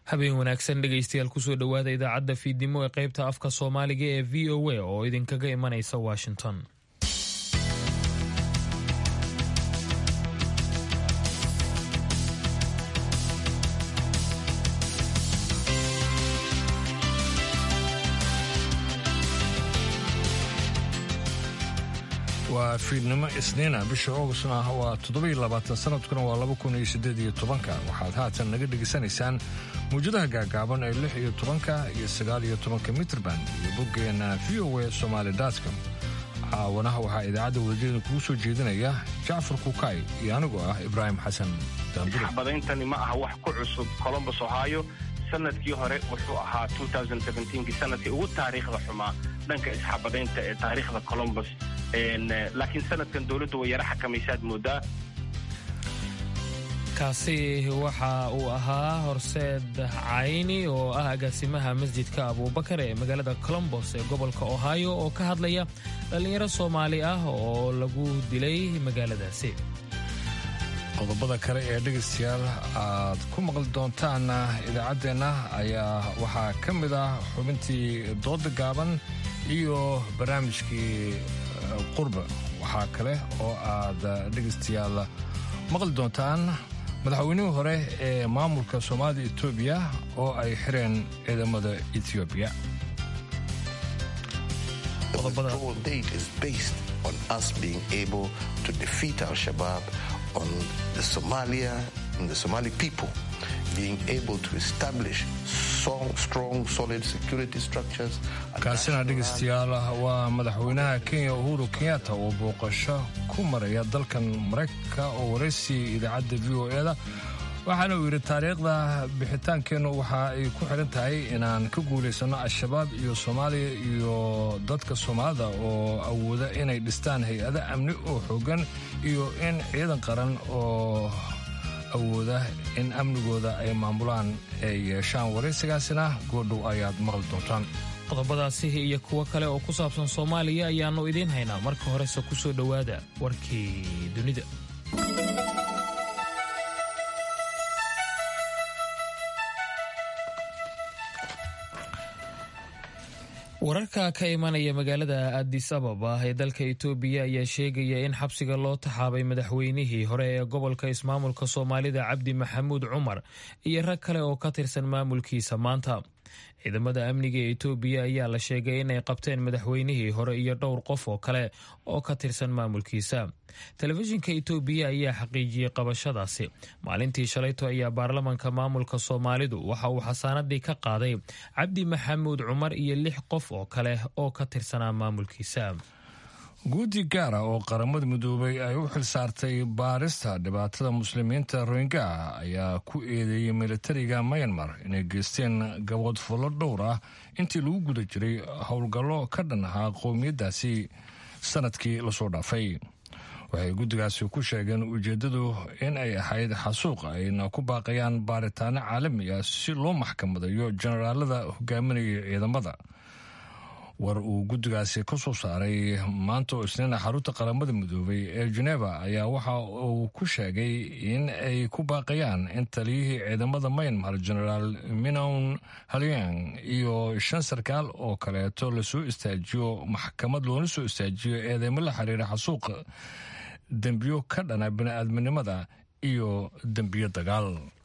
habeen wanaagsan dhegaystayaal kusoo dhowaada idaacadda fiidnimo ee qaybta afka soomaaliga ee v o a oo idinkaga imanaysa washington waa fiidnimo isniina bisha augustna waa toddobiyo labaatan sanadkuna waa laba kun iyo siddeed iyo tobanka waxaad haatan naga dhegaysanaysaan mawjadaha gaagaaban ee lix iyo tobanka iyo sagaal iyo tobanka mitrband iyo boggeenna v o a somaali dotcom caawanaha waxaa idaacadda wadajeeda kugu soo jeedinaya jacfar kukaay iyo anigoo ah ibraahim xasan daandure xabadayntani ma aha wax ku cusub colombus ohio sanadkii hore wuxuu ahaa kii sanadkii ugu taariikhda xumaa dhanka isxabadaynta ee taariikhda colombus laakiin sanadkan dowladdu way yara xakamaysaad moodaa kaasi waxa uu ahaa horseed cayni oo ah agaasimaha masjidka abuubakar ee magaalada colombos ee gobolka ohio oo ka hadlaya dhallinyaro soomaali ah oo lagu dilay magaaladaasi qodobada kale ee dhegaystayaal aad ku maqli doontaan idaacaddeenna ayaa waxaa ka mid ah xubintii dooda gaaban iyo barnaamijkii qurba waxaa kale oo aad dhegaystayaal maqli doontaan madaxweynihii hore ee maamulka soomaalida etoobiya oo ay xireen ciidamada etoobiya on the Somalia and the Somali people being able to establish strong, strong solid security structures. kaasina dhegaystayaal waa madaxweynaha kenya uhuru kenyatta oo booqasho ku maraya dalkan maraykanka oo waraysi idaacadda v o e da waxaana uu yidhi taariikhda bixitaankeennu waxa ay ku xidhan tahay inaan ka guulaysanno al-shabaab iyo soomaaliya iyo dadka soomaalida oo awooda inay dhistaan hay-ado amni oo xooggan iyo in ciidan qaran oo awooda in amnigooda ay maamulaan ay yeeshaan waraysigaasina goodhow ayaad maqli doontaan qodobadaasi iyo kuwo kale oo ku saabsan soomaaliya ayaannu idiin haynaa marka horese ku soo dhowaada warkii dunida wararka ka imanaya magaalada adis ababa ee dalka etoobiya ayaa sheegaya in xabsiga loo taxaabay madaxweynihii hore ee gobolka ismaamulka soomaalida cabdi maxamuud cumar iyo rag kale oo ka tirsan maamulkiisa maanta ciidamada amniga ee etoobiya ayaa la sheegay inay qabteen madaxweynihii hore iyo dhowr qof oo kale oo ka tirsan maamulkiisa telefishinka etoobiya ayaa xaqiijiyey qabashadaasi maalintii shalayto ayaa baarlamanka maamulka soomaalidu waxa uu xasaanadii ka qaaday cabdi maxamuud cumar iyo lix qof oo kale oo ka tirsanaa maamulkiisa guudi gaara oo qaramada midoobay ay u xilsaartay baarista dhibaatada muslimiinta rohingya ayaa ku eedeeyey militariga myanmar inay geysteen gaboodfullo dhowr ah intii lagu guda jiray howlgallo ka dhan ahaa qowmiyaddaasi sanadkii lasoo dhaafay waxay guddigaasi ku sheegeen ujeeddadu in ay ahayd xasuuq ayna ku baaqayaan baaritaano caalami ah si loo maxkamadayo jenaraalada hogaaminaya ciidamada war uu guddigaasi ka soo saaray maanta oo isniina xarunta qaramada midoobay ee geneva ayaa waxa uu ku sheegay in ay ku baaqayaan in taliyihii ciidamada maynmar genaraal minown halyang iyo shan sarkaal oo kaleeto lasoo istaajiyo maxkamad loona soo istaajiyo eedeymo la xiriira xasuuqa dembiyo ka dhana bini'aadminimada iyo dembiyo dagaal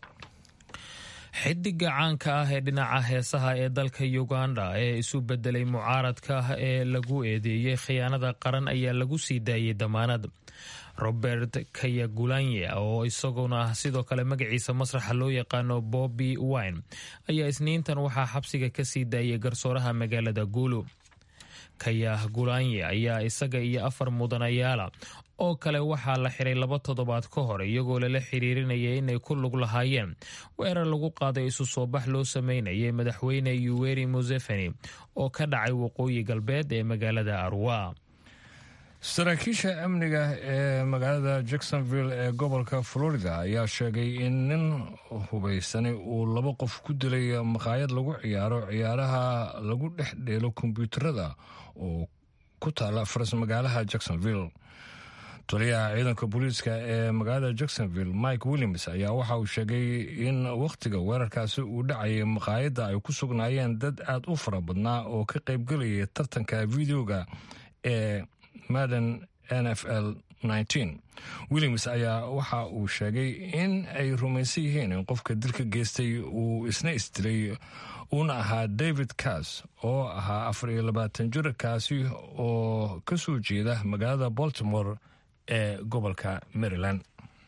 xidiga caanka ah ee dhinaca heesaha ee dalka uganda ee isu bedelay mucaaradka ee lagu eedeeyey khiyaanada qaran ayaa lagu sii daayey damaanad robert kayagulanye oo isaguna sidoo kale magaciisa masraxa loo yaqaano bobby wine ayaa isniintan waxaa xabsiga ka sii daayay garsooraha magaalada guulu kayah gulanye ayaa isaga iyo afar mudanayaala oo kale waxaa la xiray laba toddobaad ka hor iyagoo lala xiriirinaya inay ku lug lahaayeen weerar lagu qaaday isu soo bax loo sameynayay madaxweyne yuweri museveni oo ka dhacay waqooyi galbeed ee magaalada arwa saraakiisha amniga ee magaalada jacksonville ee gobolka florida ayaa sheegay in nin hubaysani uu laba qof ku dilay maqaayad lagu ciyaaro ciyaaraha lagu dhex dheelo kombyuutarada oo ku taala faras magaalaha jacksonville taliyaha ciidanka booliiska ee magaalada jacksonville mike williams ayaa waxa uu sheegay in wakhtiga weerarkaasi uu dhacayay maqaayadda ay ku sugnaayeen dad aad u fara badnaa oo ka qaybgelayay tartanka videoga ee madden n f l williams ayaa waxa uu sheegay in ay rumaysan yihiin in qofka dilka geystay uu isna isdilay uuna ahaa david cas oo ahaa afar iyo labaatan jir kaasi oo ka soo jeeda magaalada baltimore ee gobolka maryland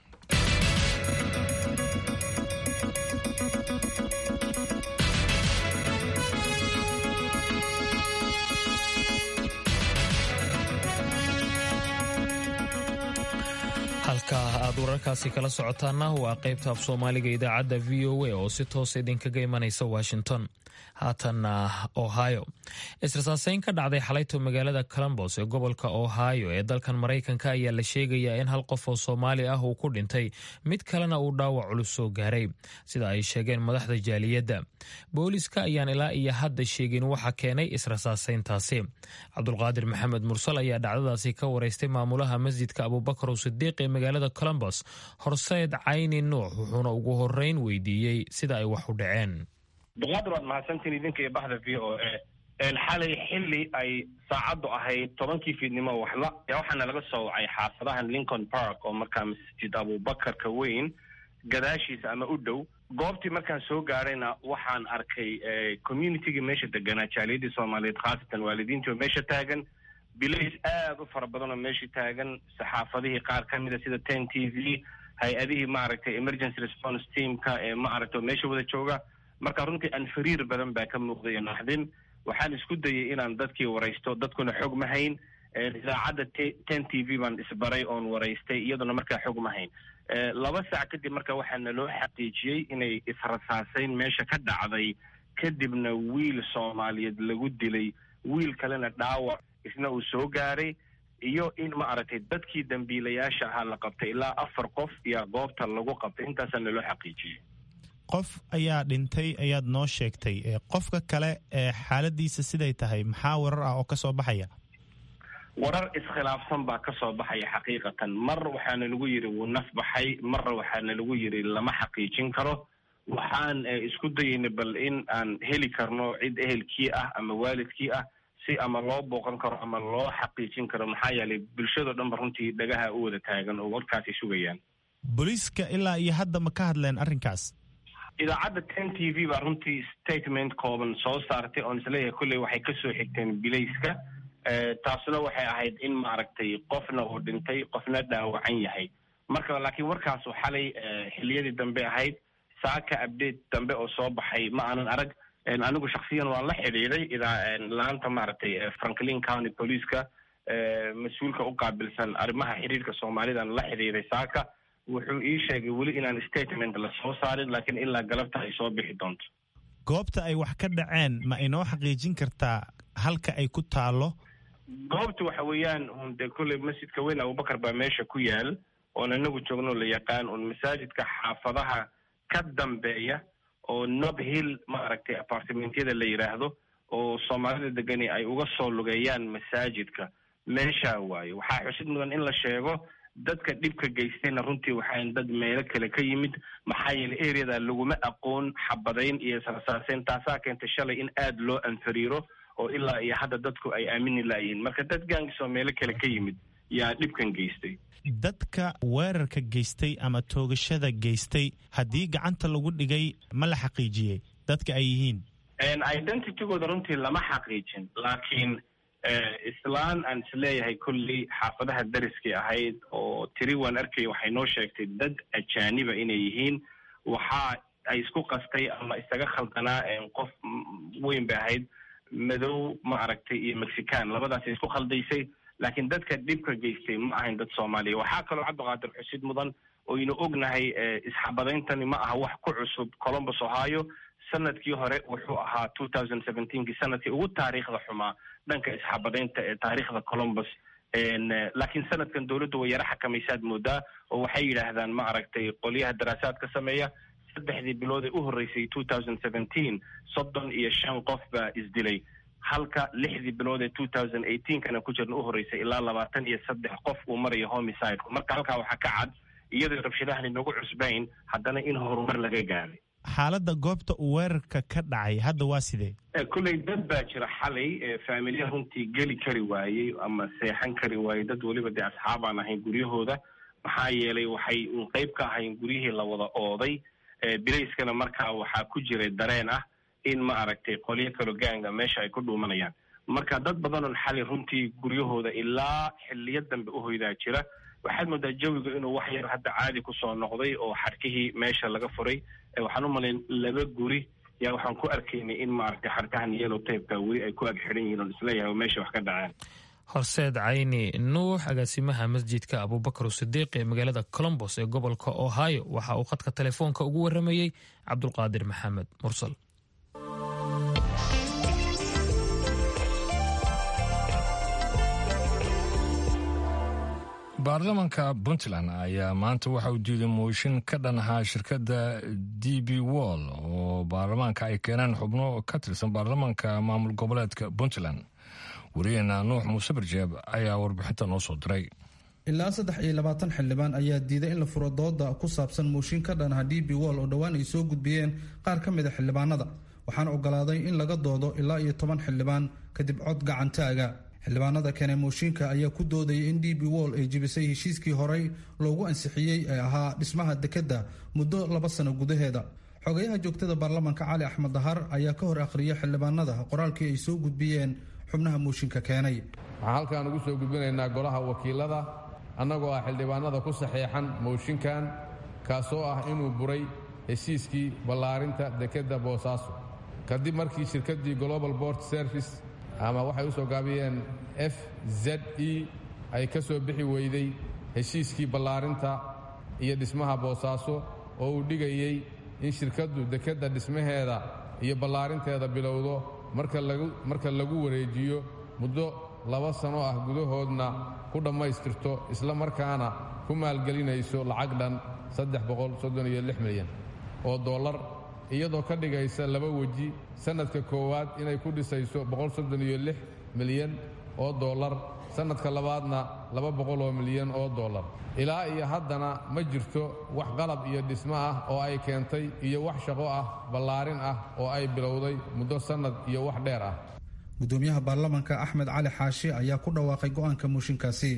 halka aad wararkaasi kala socotaana waa qaybta af soomaaliga idaacadda v o a oo si toosa idinkaga imanaysa washington haatanna ohio israsaaseyn ka dhacday xalayto magaalada colombos ee gobolka ohio ee dalkan maraykanka ayaa la sheegayaa in hal qof oo soomaali ah uu ku dhintay mid kalena uu dhaawac culus soo gaaray sida ay sheegeen madaxda jaaliyadda booliiska ayaan ilaa iyo hadda sheegin waxa keenay israsaaseyntaasi cabdulqaadir maxamed mursal ayaa dhacdadaasi ka wareystay maamulaha masjidka abubakar sidiiq ee magaalada colombos horseed cayni nuux wuxuuna ugu horeyn weydiiyey sida ay wax u dhaceen abdulqaadir waad mahadsantiin idinka iyo baxda v o a xalay xilli ay saacaddu ahayd tobankii fiidnimo waxla yaa waxaana laga soo wacay xaafadahan lincoln park oo markaa masjid abubakarka weyn gadaashiisa ama u dhow goobtii markaan soo gaadhayna waxaan arkay communitygii meesha deganaa jaaliyadii soomaaliyeed khaasatan waalidiintii oo meesha taagan bilays aada u fara badan oo meesha taagan saxaafadihii qaar ka mida sida ten t v hay-adihii maaragtay emergency response teamka ee maaragtay oo meesha wada jooga marka runtii anfariir badan baa ka muuqday iyo naxdin waxaan isku dayay inaan dadkii waraysto dadkuna xog ma hayn idaacadda ten t v baan isbaray oon waraystay iyaduna markaa xog ma hayn laba saac kadib marka waxaa naloo xaqiijiyey inay israsaaseyn meesha ka dhacday kadibna wiil soomaaliyeed lagu dilay wiil kalena dhaawac isna uu soo gaaray iyo in ma aragtay dadkii dambiilayaasha ahaa la qabtay ilaa afar qof iyo goobta lagu qabtay intaasaa naloo xaqiijiyey qof ayaa dhintay ayaad noo sheegtay qofka kale ee xaaladiisa siday tahay maxaa warar ah oo ka soo baxaya warar iskhilaafsan baa ka soo baxaya xaqiiqatan mar waxaana lagu yidhi wuu naf baxay marna waxaana lagu yidhi lama xaqiijin karo waxaan isku dayayna bal in aan heli karno cid ehelkii ah ama waalidkii ah si ama loo booqan karo ama loo xaqiijin karo maxaa yeelay bulshado dhan ba runtii dhagaha u wada taagan oo warkaasay sugayaan booliiska ilaa iyo hadda ma ka hadleen arrinkaas idaacadda ten t v baa runtii statement kooban soo saartay oon isleeyahay kolley waxay kasoo xigteen bilayska taasuna waxay ahayd in maaragtay qofna uu dhintay qofna dhaawacan yahay marka laakiin warkaasu xalay xiliyadii dambe ahayd saaka update dambe oo soo baxay ma aanan arag anigu shaksiyan waan la xidhiiday idaa laanta maaragtay franklin county policeska mas-uulka u qaabilsan arrimaha xiriirka soomaalidan la xidhiiday saaka wuxuu ii sheegay weli inaan statement la soo saarin laakiin ilaa galabta ay soo bixi doonto goobta ay wax ka dhaceen ma inoo xaqiijin kartaa halka ay ku taalo goobta waxa weeyaan un dee kolley masjidka weyn abubakar baa meesha ku yaal oon inagu joogno la yaqaan un masaajidka xaafadaha ka dambeeya oo nob hill maaragtay apartimentyada la yidhaahdo oo soomaalida degani ay uga soo lugeeyaan masaajidka meeshaa waaye waxaa xusid mudan in la sheego dadka dhibka geystayna runtii waxaan dad meelo kale ka yimid maxaa yeelay areada laguma aqoon xabadayn iyo israsaaseyn taasaa keentay shalay in aada loo anfariiro oo ilaa iyo hadda dadku ay aamini laayihiin marka dad gaangisoo meelo kale ka yimid yaa dhibkan geystay dadka weerarka geystay ama toogashada geystay haddii gacanta lagu dhigay ma la xaqiijiyey dadka ay yihiin identitygooda runtii lama xaqiijin laakiin islaan aan isleeyahay kolley xaafadaha dariskay ahayd oo tiri waan arkaya waxay noo sheegtay dad ajaaniba inay yihiin waxa ay isku qastay ama isaga khaldanaa qof weyn bay ahayd madow ma aragtay iyo mexican labadaasay isku khaldaysay laakiin dadka dhibka geystay ma ahayn dad soomaaliya waxaa kaloo cabdiqaadir xusid mudan oynu ognahay isxabadayntani ma aha wax ku cusub colombus ohio sanadkii hore wuxuu ahaa two thousand seventeenkii sanadkii ugu taariikhda xumaa dhanka isxabadaynta ee taariikhda colombus laakiin sanadkan dowladdu way yaro xakamaysaad moodaa oo waxay yidhaahdaan ma aragtay qolyaha daraasaad ka sameeya saddexdii bilood ee u horreysay two thousand seventeen soddon iyo shan qof baa isdilay halka lixdii bilood ee two thousand eighteenkana ku jirna u horeysay ilaa labaatan iyo saddex qof uu marayo homicide marka halkaa waxaa ka cad iyadoo rabshadahani nagu cusbayn haddana in horumar laga gaaray xaaladda goobta uu weerarka ka dhacay hadda waa sidee kulley dad baa jira xalay faamilya runtii geli kari waayey ama seexan kari waayey dad weliba dee asxaab aan ahayn guryahooda maxaa yeelay waxay un qeyb ka ahayn guryihii la wada ooday bilayskana markaa waxaa ku jiray dareen ah in ma aragtay qolyo kalo gaanga meesha ay ku dhuumanayaan marka dad badanoon xalay runtii guryahooda ilaa xiliyo dambe u hoydaa jira waxaad moodaa jawiga inuu wax yar hadda caadi kusoo noqday oo xadhkihii meesha laga furay waxaan u malayn laba guri yaa waxaan ku arkaynay in maaragtay xadhkahan yellow tapeka weli ay ku ag xidhan yihiin oon isleeyahay oo meesha wax ka dhaceen horseed cayni nuux agaasimaha masjidka abubakar sidiiq ee magaalada colombos ee gobolka ohio waxa uu khadka telefoonka ugu waramayey cabdulqaadir maxamed mursal baarlamanka puntland ayaa maanta waxa uu diiday mooshin ka dhan ahaa shirkadda d b wall oo baarlamaanka ay keeneen xubno ka tirsan baarlamanka maamul goboleedka puntland wariyaheena nuux muuse barjeeb ayaa warbixinta noo soo diray ilaa saddex iyo labaatan xildhibaan ayaa diiday in la furo dooda ku saabsan mooshin ka dhan aha d b wall oo dhowaan ay soo gudbiyeen qaar ka mid a xildhibaanada waxaana ogolaaday in laga doodo ilaa iyo toban xildhibaan kadib cod gacantaaga xildhibaanada kene mooshinka ayaa ku doodayay in d b wall ay jebisay heshiiskii horey loogu ansixiyey ee ahaa dhismaha dekedda muddo laba sano gudaheeda xogayaha joogtada baarlamanka cali axmed dahar ayaa ka hor akhriyay xildhibaanada qoraalkii ay soo gudbiyeen xubnaha mooshinka keenay waxaan halkaan ugu soo gudbinaynaa golaha wakiilada annagoo ah xildhibaanada ku saxeexan mooshinkan kaasoo ah inuu buray heshiiskii ballaarinta dekedda boosaaso kadib markii shirkaddii global bort service ama waxay u soo gaabiyeen f z e ay ka soo bixi weyday heshiiskii ballaarinta iyo dhismaha boosaaso oo uu dhigayey in shirkaddu dekedda dhismaheeda iyo ballaarinteeda bilowdo marka lagu wareejiyo muddo laba sano ah gudahoodna ku dhammaystirto isla markaana ku maalgelinayso lacag dhan milyan oo dollar iyadoo ka dhigaysa laba weji sannadka koowaad inay ku dhisayso milyan oo dollar sannadka labaadna oo milyan oo dollar ilaa iyo haddana ma jirto wax qalab iyo dhismo ah oo ay keentay iyo wax shaqo ah ballaarin ah oo ay bilowday muddo sannad iyo wax dheer ah gudoomiyaha baarlamanka axmed cali xaashi ayaa ku dhawaaqay go'aanka mooshinkaasi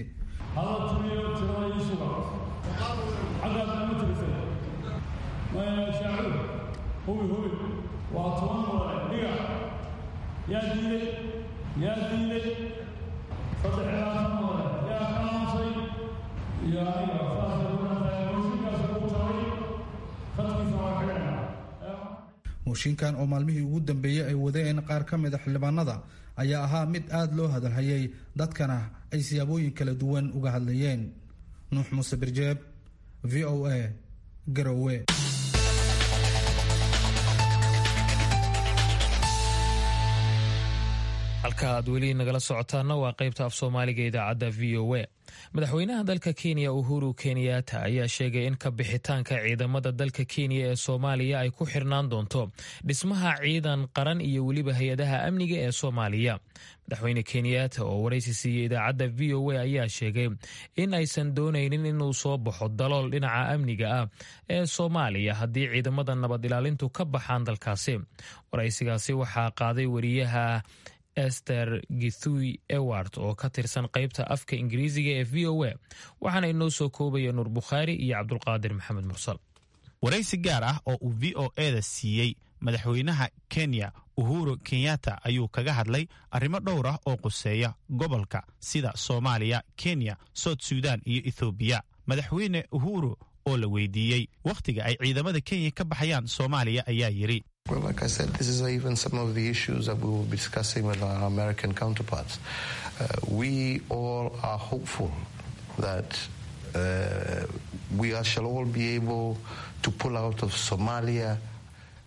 waa toban mudane dhiga yaa diiday yaa diiday saddex ilaatan mudane yaa ka aamusay iyo aniga saasay ku dhantahay mooshinkaas ugu taray khadkiisa waa xidhana mooshinkan oo maalmihii ugu dambeeyey ay wadeen qaar ka mid a xildhibaanada ayaa ahaa mid aad loo hadalhayay dadkana ay siyaabooyin kala duwan uga hadlayeen nuux muuse birjeeb v o a garowe halka aad weli nagala socotaana waa qaybta af soomaaliga idaacadda v o a madaxweynaha dalka kenya uhuru kenyatta ayaa sheegay in ka bixitaanka ciidamada dalka kenya ee soomaaliya ay ku xirnaan doonto dhismaha ciidan qaran iyo weliba hay-adaha amniga ee soomaaliya madaxweyne kenyatta oo waraysi siiyey idaacadda v o a ayaa sheegay in aysan doonaynin inuu soo baxo dalool dhinaca amniga ah ee soomaaliya haddii ciidamada nabad ilaalintu ka baxaan dalkaasi waraysigaasi waxaa qaaday wariyaha ester githui ewart oo ka tirsan qaybta afka ingiriisiga ee v o a waxaana inoo soo koobaya nuur bukhaari iyo cabdulqaadir maxamed mursal waraysi gaar ah oo uu v o eda siiyey madaxweynaha kenya uhuru kenyatta ayuu kaga hadlay arrimo dhowr ah oo quseeya gobolka sida soomaaliya kenya soud sudan iyo ethoobiya madaxweyne uhuru oo la weydiiyey wakhtiga ay ciidamada kenya ka baxayaan soomaaliya ayaa yidhi Well, like I said, this is even some of the issues that we will be discussing with our American counterparts. Uh, we all are hopeful that uh, we are, shall all be able to pull out of Somalia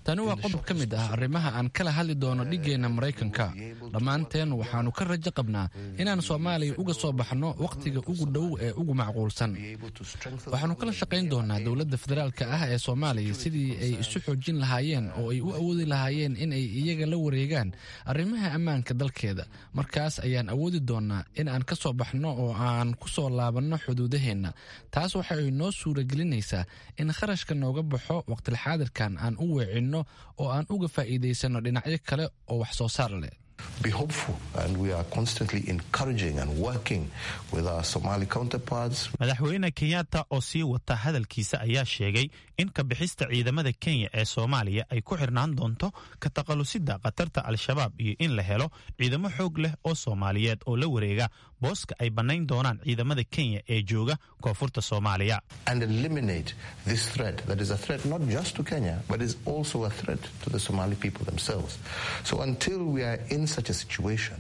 tani waa qodob ka mid ah arrimaha aan kala hadli doono dhigeenna maraykanka dhammaanteen waxaannu ka rajo qabnaa inaan soomaaliya uga soo baxno wakhtiga ugu dhow ee ugu macquulsan waxaannu kala shaqayn doonaa dowladda federaalka ah ee soomaaliya sidii ay isu xoojin lahaayeen oo ay u awoodi lahaayeen in ay iyaga la wareegaan arrimaha ammaanka dalkeeda markaas ayaan awoodi doonaa in aan ka soo baxno oo aan ku soo laabanno xuduudaheenna taas waxa ay noo suuragelinaysaa in kharashka nooga baxo waqtilxaadirkan aan u weecinno oo aan uga faa'iidaysanno dhinacyo kale oo wax soo saar leh be hopeful and we are constantly encouraging and working with our Somali counterparts. madaxweyne kenyatta oo sii wata hadalkiisa ayaa sheegay in ka bixista ciidamada kenya ee soomaaliya ay ku xirnaan doonto ka taqalusida khatarta al-shabaab iyo in la helo ciidamo xoog leh oo soomaaliyeed oo la wareega booska ay bannayn doonaan ciidamada kenya ee jooga koonfurta soomaaliya and eliminate this threat that is a threat not just to Kenya but is also a threat to the Somali people themselves. So until we are in such a situation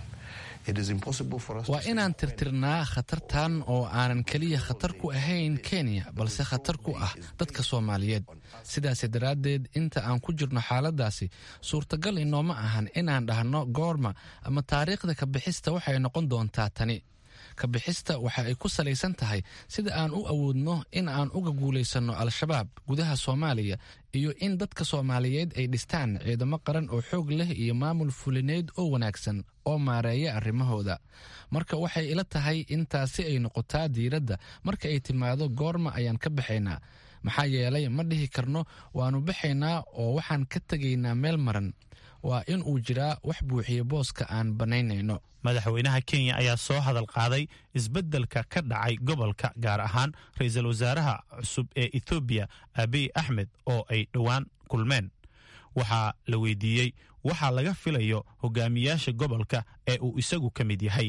waa inaan tirtirnaa khatartan oo aanan keliya khatar ku ahayn kenya balse khatar ku ah dadka soomaaliyeed sidaas daraaddeed inta aan ku jirno xaaladaasi suurtagal inooma ahan inaan dhahno goorma ama taariikhda kabixista waxay noqon doontaa tani kabixista waxa ay ku salaysan tahay sida aan u awoodno in aan uga guulaysanno al-shabaab gudaha soomaaliya iyo in dadka soomaaliyeed ay dhistaan ciidamo qaran oo xoog leh iyo maamul fulineed oo wanaagsan oo maareeya arrimahooda marka waxay ila tahay in taasi ay noqotaa diiradda marka ay timaado goorma ayaan ka baxaynaa maxaa yeelay ma dhihi karno waannu baxaynaa oo waxaan ka tegaynaa meel maran waa in uu jiraa wax buuxiya booska aan bannaynayno madaxweynaha kenya ayaa soo hadal qaaday isbeddelka ka dhacay gobolka gaar ahaan ra-iisul wasaaraha cusub ee ethoobiya abiy axmed oo ay dhowaan kulmeen waxaa la weydiiyey waxaa laga filayo hogaamiyaasha gobolka ee uu isagu ka mid yahay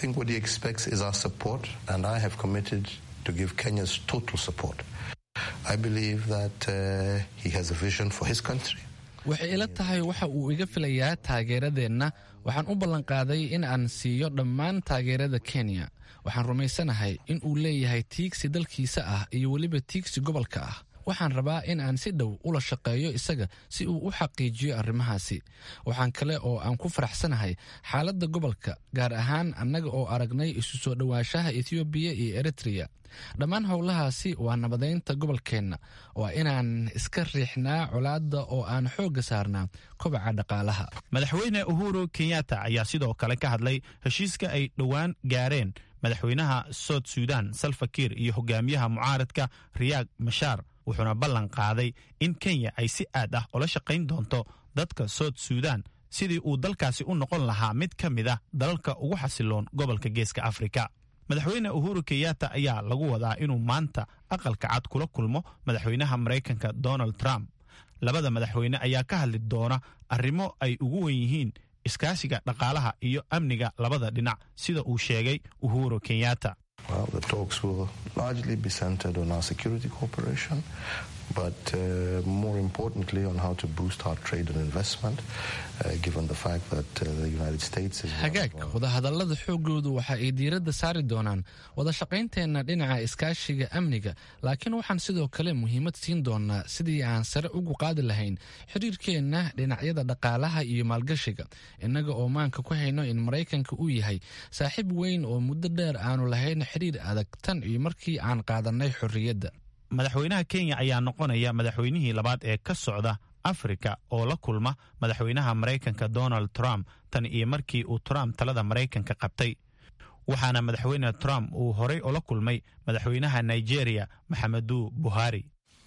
waxay ila tahay waxa uu iga filayaa taageeradeenna waxaan u ballanqaaday in aan siiyo dhammaan taageerada kenya waxaan rumaysanahay in uu leeyahay tiigsi dalkiisa ah iyo weliba tiigsi gobolka ah waxaan rabaa in aan si dhow ula shaqeeyo isaga si uu u xaqiijiyo arrimahaasi waxaan kale oo aan ku faraxsanahay xaaladda gobolka gaar ahaan annaga oo aragnay isu soo dhowaanshaha ethoobiya iyo eritreya dhammaan howlahaasi waa nabadaynta gobolkeenna waa inaan iska riixnaa colaadda oo aan xoogga saarnaa kobaca dhaqaalaha madaxweyne uhuru kenyatta ayaa sidoo kale ka hadlay heshiiska ay dhowaan gaareen madaxweynaha sout sudan salfakiir iyo hogaamiyaha mucaaradka riyaag mashaar wuxuuna ballan qaaday in kenya ay si aad ah ula shaqayn doonto dadka sout sudan sidii uu dalkaasi u noqon lahaa mid ka mid ah dalalka ugu xasiloon gobolka geeska afrika madaxweyne uhuru kenyatta ayaa lagu wadaa inuu maanta aqalka cad kula kulmo madaxweynaha maraykanka donald trump labada madaxweyne ayaa ka hadli doona arrimo ay ugu wen yihiin iskaashiga dhaqaalaha iyo amniga labada dhinac sida uu sheegay uhuru kenyatta Well, the talks will largely be centered on our security cooperation, but uh, more importantly on how to boost our trade and investment, uh, given the fact that uh, the United States is. hagaag wadahadallada xoogoodu waxa ay diiradda saari doonaan wada shaqaynteenna dhinaca iskaashiga amniga laakiin waxaan sidoo kale muhiimad siin doonaa sidii aan sare ugu qaadi lahayn xiriirkeenna dhinacyada dhaqaalaha iyo maalgashiga innaga oo maanka ku hayno in maraykanka uu yahay saaxiib weyn oo muddo dheer aanu lahayn xiriir adag tan iyo markii aan qaadannay xorriyadda madaxweynaha kenya ayaa noqonaya madaxweynihii labaad ee ka socda afrika oo la kulma madaxweynaha maraykanka donald trump tan iyo markii uu trump talada maraykanka qabtay waxaana madaxweyne trump uu horay ula kulmay madaxweynaha nigeria maxameduu buhari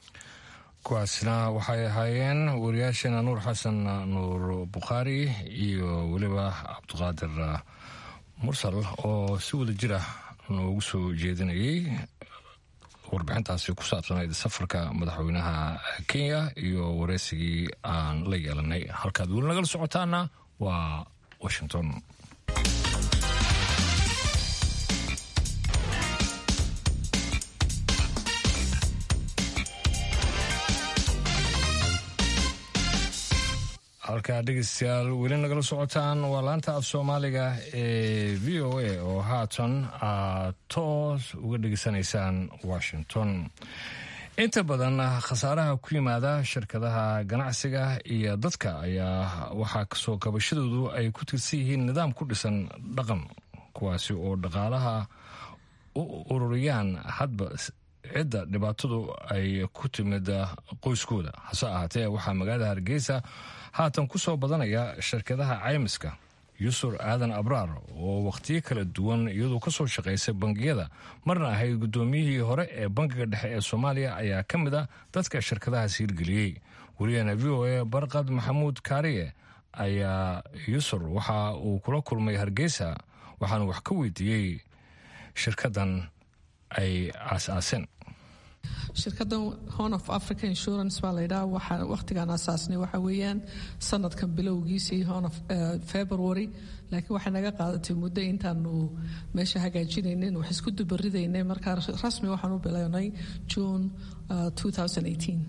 kuwaasna waxay ahaayeen wariyaasheena nuur xasan nuur bukhaari iyo weliba cabdiqaadir mursal oo si wada jir ah noogu soo jeedinayay warbixintaasi ku saabsanayd safarka madaxweynaha kenya iyo wareysigii aan la yeelanay halkaad weli nagala socotaana waa washington halkaa dhegeystayaal weli nagala socotaan waa laanta af soomaaliga ee v o a oo haatan aad toos uga dhegeysanaysaan washington inta badan khasaaraha ku yimaada shirkadaha ganacsiga iyo dadka ayaa waxaa kasoo kabashadoodu ay ku tirsan yihiin nidaam ku dhisan dhaqan kuwaasi oo dhaqaalaha u ururiyaan hadba cidda dhibaatadu ay ku timid qoyskooda hase ahaatee waxaa magaalada hargeysa haatan ku soo badanaya shirkadaha caymiska yusur aadan abraar oo wakhtiyo kala duwan iyadoo ka soo shaqaysay bangiyada marna ahayd guddoomiyihii hore ee bangiga dhexe ee soomaaliya ayaa ka mid a dadka shirkadahaas hirgeliyey wariyahena v o a barqad maxamuud kaariye ayaa yusur waxa uu kula kulmay hargeysa waxaana wax ka weydiiyey shirkadan ay aas-aaseen shirkadan horn of africa insurance baa laydhaha waxaa wakhtigaan asaasnay waxa weeyaan sanadkan bilowgiisii horn of february laakiin waxay naga qaadatay muddo intaanu meesha hagaajinaynin wax isku dubaridaynay markaa rasmi waxaan u bilownay june 2018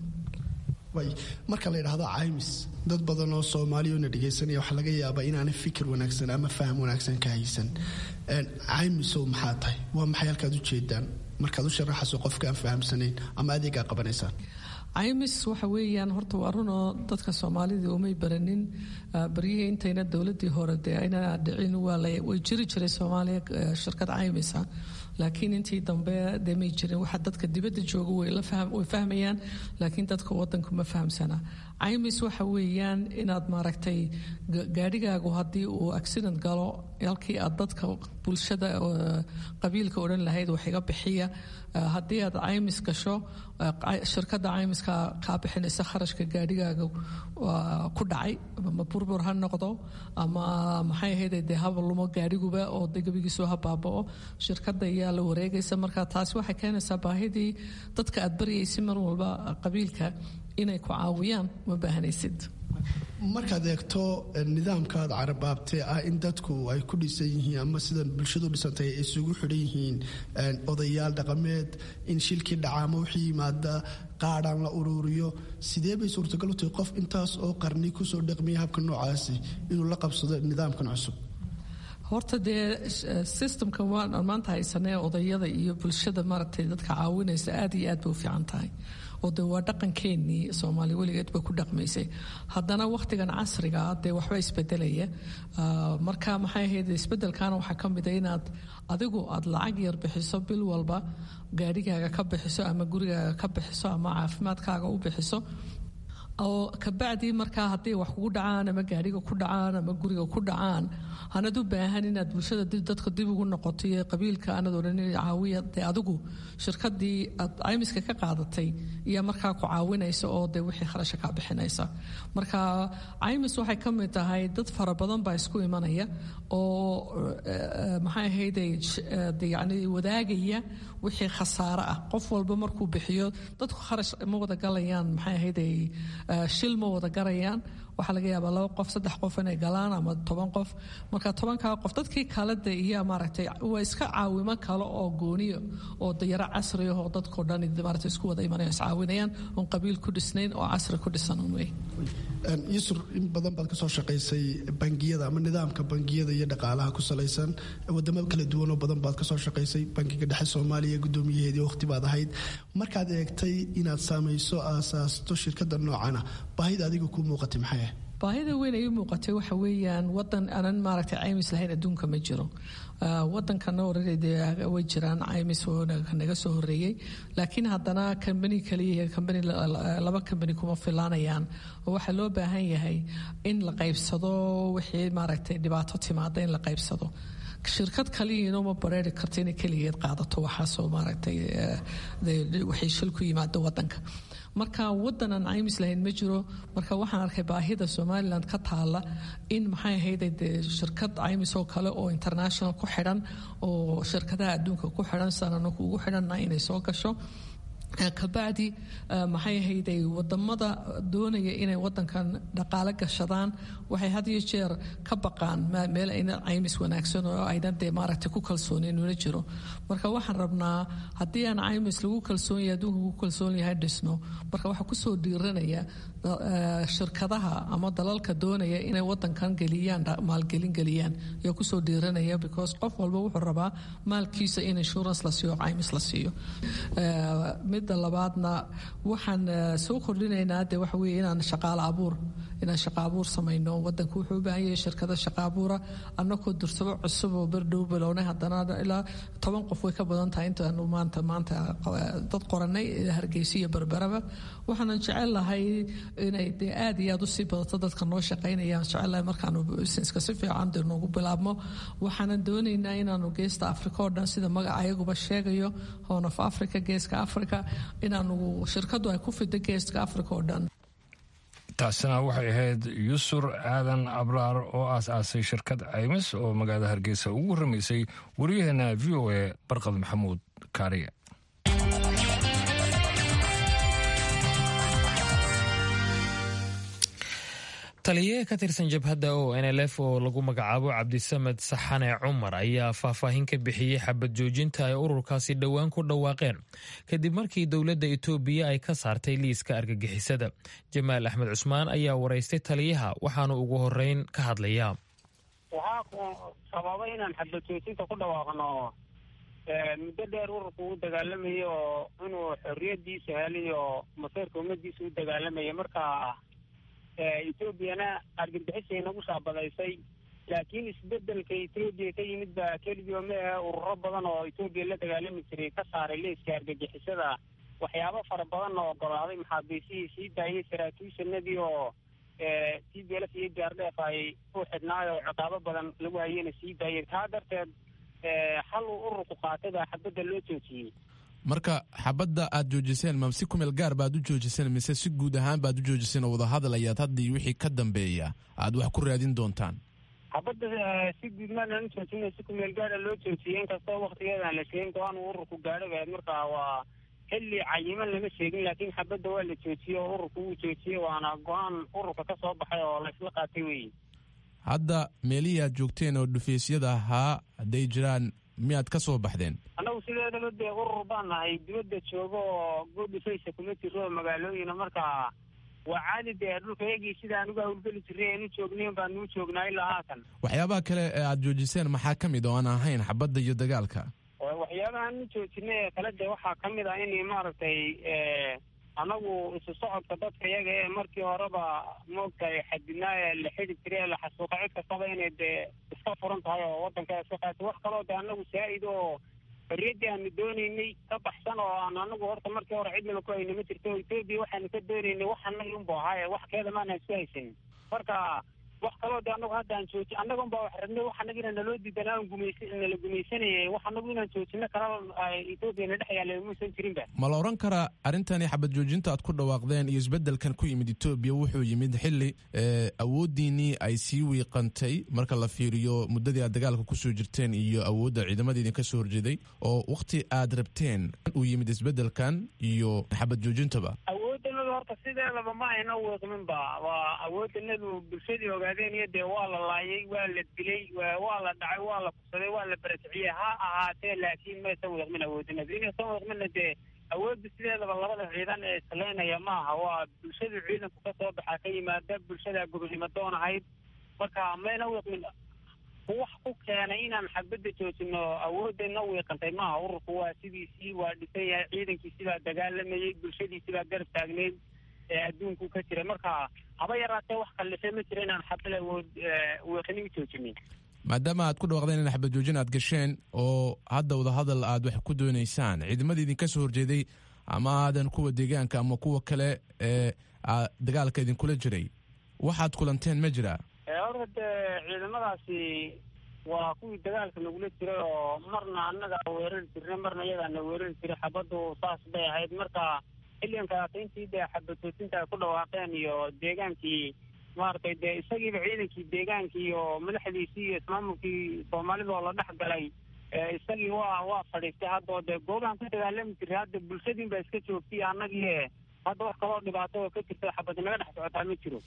marka la yidhaahdo caymis dad badan oo soomaaliyana dhegaysanaya waxaa laga yaabaa inaanay fikir wanaagsan ama faham wanaagsan ka haysan caymisow maxaa tahay waa maxay halkaad u jeedaan markaad u sharaxayso qofka aan fahamsanayn ama adeegaa qabanaysaan caymis waxa weeyaan horta waa runoo dadka soomaalida umay baranin baryihii intayna dowladii hore dee ayna dhicin way jiri jiray soomaaliya shirkad caymisa laakiin intii dambe dee may jirin waxa dadka dibadda jooga way fahmayaan laakiin dadka wadanku ma fahamsana caymis waxa weeyaan inaad maaragtay gaadhigaagu haddii uu accident galo halkii aad dadka bulshada qabiilka odhan lahayd wax iga bixiya haddii aad caymis gasho shirkadda caymiska kaa bixinaysa kharashka gaadhigaaga ku dhacay ama burbur ha noqdo ama maxay ahayd dee haba lumo gaadhiguba oo de gebigiisu ha baaba'o shirkadda ayaa la wareegaysa marka taasi waxay keenaysaa baahidii dadka aad baryaysa mar walba qabiilka inay ku caawiyaan ma baahanaysid markaad eegto nidaamkaad carabaabtee ah in dadku ay ku dhisan yihiin ama sida bulshadu dhisantay ay isugu xidhan yihiin odayaal dhaqameed in shilkii dhaca ama wixii yimaada qaadhaan la ururiyo sidee bay suurtagal u tahay qof intaas oo qarni kusoo dhaqmiya habka noocaasi inuu la qabsado nidaamkan cusub horta dee systemka waan maanta haysanee odayada iyo bulshada maaragtay dadka caawinaysa aad iyo aad bay u fiican tahay oo de waa dhaqankeenii soomaaliya weligeed bay ku dhaqmaysay haddana wakhtigan casriga dee waxba isbedelaya marka maxay ahayd isbedelkaana waxaa ka mid a inaad adigu aad lacag yar bixiso bil walba gaadhigaaga ka bixiso ama gurigaaga ka bixiso ama caafimaadkaaga u bixiso oo kabacdii markaa hadday wax kugu dhacaan ama gaadhiga ku dhacaan ama guriga ku dhacaan hanad u baahan inaad bulshada dadka dib ugu noqoto iyo qabiilka aanad odhan caawiya dee adigu shirkadii aad caymiska ka qaadatay iyo markaa ku caawinaysa oo dee wixii kharasha kaa bixinaysa marka caymis waxay ka mid tahay dad fara badan baa isku imanaya oo maxay ahayde yani wadaagaya wixii khasaare ah qof walba markuu bixiyo dadku kharash ma wada galayaan maxay ahayde shil ma wada garayaan waxaa laga yaabaa laba qof saddex qof inay galaan ama toban qof marka tobankaa qof dadkii kale de iyo maaragtay waa iska caawimo kale oo gooniyo oo dayaro casri ah oo dadkao dhan maaragtay isku wada imanayaan iscaawinayaan oon qabiil ku dhisnayn oo casri ku dhisan un wey yusur in badan baad kasoo shaqaysay bangiyada ama nidaamka bangiyada iyo dhaqaalaha ku salaysan wadamo kala duwanoo badan baad kasoo shaqaysay bangiga dhexe soomaaliya gudoomiyaheedii waqti baad ahayd markaad eegtay inaad saamayso aasaasto shirkada noocana baahida adiga kuu muuqatay maxay ah baahida weyn ay u muuqatay waxa weeyaan wadan aanan maaragtay caymis lahayn adduunka ma jiro wadankana orade way jiraan caymis naga soo horeeyey laakiin haddana kambani kaliya kambani laba kambani kuma filaanayaan oo waxaa loo baahan yahay in la qaybsado wixii maaragtay dhibaato timaada in la qaybsado shirkad kaliyiino ma bareeri karto inay keligeed qaadato waxaasoo maaragtay waxay shil ku yimaado wadanka marka wadan aan caymis lahayn ma jiro marka waxaan arkay baahida somalilan ka taala in maxay ahayd dee shirkad caymis oo kale oo international ku xidhan oo shirkadaha adduunka ku xidhan sanana kuugu xidhanna inay soo gasho kabacdi maxay ahayday wadamada doonaya inay wadankan dhaqaale gashadaan waxay had iyo jeer ka baqaan meel ayna caymis wanaagsan oo ayna dee maaragtay ku kalsoonin una jiro marka waxaan rabnaa haddii aan caymis lagu kalsoon yahay adduunka ku kalsoon yahay dhisno marka waxaa kusoo dhiiranaya shirkadaha ama dalalka doonaya inay wadankan geliyaan maalgelin geliyaan ayaa kusoo dhiiranaya because qof walba wuxuu rabaa maalkiisa in insurance la siiyo caymis la siiyo midda labaadna waxaan soo kordhinaynaa de waxa weye inaan shaqaalo abuur inaan shaqa abuur samayno wadanka wuxuu u baahan yahay shirkado shaqa abuura annagoo dursabo cusub oo berdhow bilownay haddana ilaa toban qof way ka badan tahay intaanu maanta maanta dad qoranay hargeysa iyo berberaba waxaanan jecel lahay inay dee aad iyo aad usii badato dadka noo shaqaynayaan jecel lahay markaanu busineska si fiican dee noogu bilaabmo waxaanan doonaynaa inaanu geesta africa oo dhan sida magaca ayaguba sheegayo horn of africa geeska africa inaanu shirkadu ay ku fido geeska africa oo dhan taasina waxay ahayd yusur aadan abraar oo aas-aasay shirkad caymis oo magaalada hargeysa ugu warramaysay wariyaheena v o a barqad maxamuud kaariye taliye ka tirsan jabhadda o n l f oo lagu magacaabo cabdisamed saxane cumar ayaa faahfaahin ka bixiyey xabad joojinta ay ururkaasi dhowaan ku dhawaaqeen kadib markii dowladda itoobiya ay ka saartay liiska argagixisada jamaal axmed cusmaan ayaa waraystay taliyaha waxaanu ugu horeyn ka hadlayaa waxaa sababay inaan xabad joojinta ku dhawaaqno muddo dheer ururku u dagaalamayay oo inuu xorriyadiisa helay oo maseerka ummadiisa u dagaalamaya marka etoobiyana argagixisay nagu shaabadaysay laakiin isbedelka etoobiya ka yimid baa keligii ma ahe ururo badan oo etoobiya la dagaalami jiray ka saaray liiska argagixisada waxyaabo fara badan oo ogolaaday maxaabiisihii sii daayay saraakiishanadii oo t b lf iyo gaardheef ay u xidhnaayo oo ciqaabo badan lagu hayena sii daayay taa darteed hal uu ururku qaatay baa xabadda loo joojiyey marka xabadda aad joojiseen ma si kumeel gaar baad u joojiseen mise si guud ahaan baad u joojiseen oo wadahadal ayaad haddii wixii ka dambeeya aad wax ku raadin doontaan xabadda si guud maanaan u joojina si kumeel gaara loo joojiyey inkastoo waktigeedaan la sheegin go-aan uu ururku gaadhay baad marka waa xilli cayiman lama sheegin laakiin xabadda waa la joojiyey oo ururku wuu joojiyey waana go-aan ururka ka soo baxay oo laysla qaatay weyi hadda meelihii aad joogteen oo dhufaysyada ahaa hadday jiraan miyaad ka soo baxdeen annagu sideedaba dee urur baan nahay dibadda joogo oo goodhifaysa kuma jiro magaalooyina marka waa caadi dee dhulkayagii sidaan uga hawlgeli jirray aanu joognayn baanuu joognaa ilaa haatan waxyaabaha kale ee aad joojiseen maxaa ka mid oo aan ahayn xabadda iyo dagaalka waxyaabahaan u joojinay ee kale dee waxaa ka mid ah in maaragtay annagu isu socodka dadka iyaga ee markii horeba moogtahay xadidnaa ee la xidi jiray ee la xasuuqa cid kastaba inay dee iska furan tahay oo waddanka iska qaatay wax kaloo dee annagu saa'id oo xorriyaddii aanu doonaynay ka baxsan oo aan anagu horta markii hore cidnaba ku hayna ma jirto etoobiya waxaanu ka doonaynay wax annaga unbu ahaaye wax keeda maana isku haysanin marka wax kaloo de anagu hadda aan jooji annaga unbaa wax rabnay wax anagina naloo diidanaa aan gumaysa nala gumaysanayay wax anagu inaan joojino kala etoobiya na dhex yaallay muusan jirinba ma la odhan karaa arrintani xabad joojinta aad ku dhawaaqdeen iyo isbeddelkan ku yimid etoobiya wuxuu yimid xilli awooddiinnii ay sii wiiqantay marka la fiiriyo muddadii aad dagaalka kusoo jirteen iyo awoodda ciidamada idinka soo horjeeday oo wakhti aad rabteen uu yimid isbeddelkan iyo xabad joojintaba awoodanadu horta sideedaba ma ayna wiiqminba waa awoodanadu bulshadii ogaadeen iyo dee waa la laayay waa la dilay waa la dhacay waa la kubsaday waa la barakiciyey ha ahaatee laakiin maysan wiiqmin awoodanadu inaysan wiiqminna dee awoodda sideedaba labada ciidan ee islaynaya maaha waa bulshadu ciidanku ka soo baxaa ka yimaada bulshada gobonimo doon ahayd marka mayna wiiqmin wax ku keenay inaan xabadda joojino awoodana wiiqantay maaha ururku waa sidiisii waa dhisan yahay ciidankiisii baa dagaalamayey bulshadiisii baa garab taagneyd ee adduunku ka jira marka haba yaraatee wax kallife ma jira inaan xabad awood wiiqini u joojinin maadaama aad ku dhawaaqdeen in xabad joojin aad gasheen oo hadda wadahadal aad wax ku doonaysaan ciidamadii idinka soo horjeeday ama aadan kuwa deegaanka ama kuwa kale ee dagaalka idinkula jiray waxaad kulanteen ma jiraa horta dee ciidamadaasi waa kuwii dagaalka nagula jiray oo marna annaga weerari jirnay marna iyagaana weerari jiray xabaddu saas bay ahayd marka xilligankaas intii dee xabad joojinta ay ku dhawaaqeen iyo deegaankii maaragtay dee isagiiba ciidankii deegaankii iyo madaxdiisii iyo ismaamulkii soomaalida oo la dhex galay isagii waa waa fadhiistay haddao dee goobahan ku dagaalami jiray hadda bulshadiin baa iska joogtay annagii hadda wax kaloo dhibaato oo ka jirta xabad naga dhex socotaa ma jiro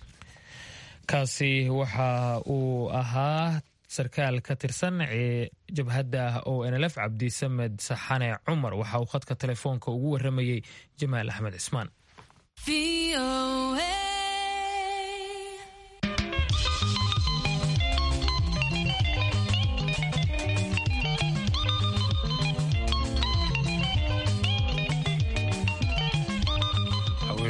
kaasi waxa uu ahaa sarkaal ka tirsan jabhadda o nlf cabdisamed saxane cumar waxa uu khadka telefoonka ugu waramayey jamaal axmed cismaan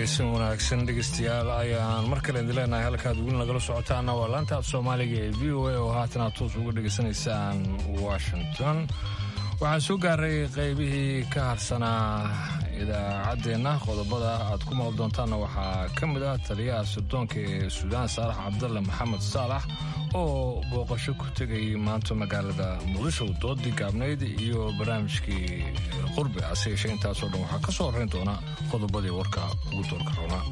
caweysan wanaagsan dhegeystayaal ayaan mar kale idin leenahay halkaad weli nagala socotaana waa laanta af soomaaliga ee v o a oo haatan aad toos uga dhegaysanaysaan washington waxaan soo gaaray qaybihii ka harsanaa idaacaddeenna qodobada aad ku maqli doontaanna waxaa ka mid ah taliyaha sirdoonka ee suudaan saalax cabdalle maxamed saalax oo booqasho ku tegay maanta magaalada muqdisho doodii gaabnayd iyo barnaamijkii qurbi hase yeeshee intaasoo dhan waxaa ka soo horrayn doona qodobadii warka ugu doorka roonaa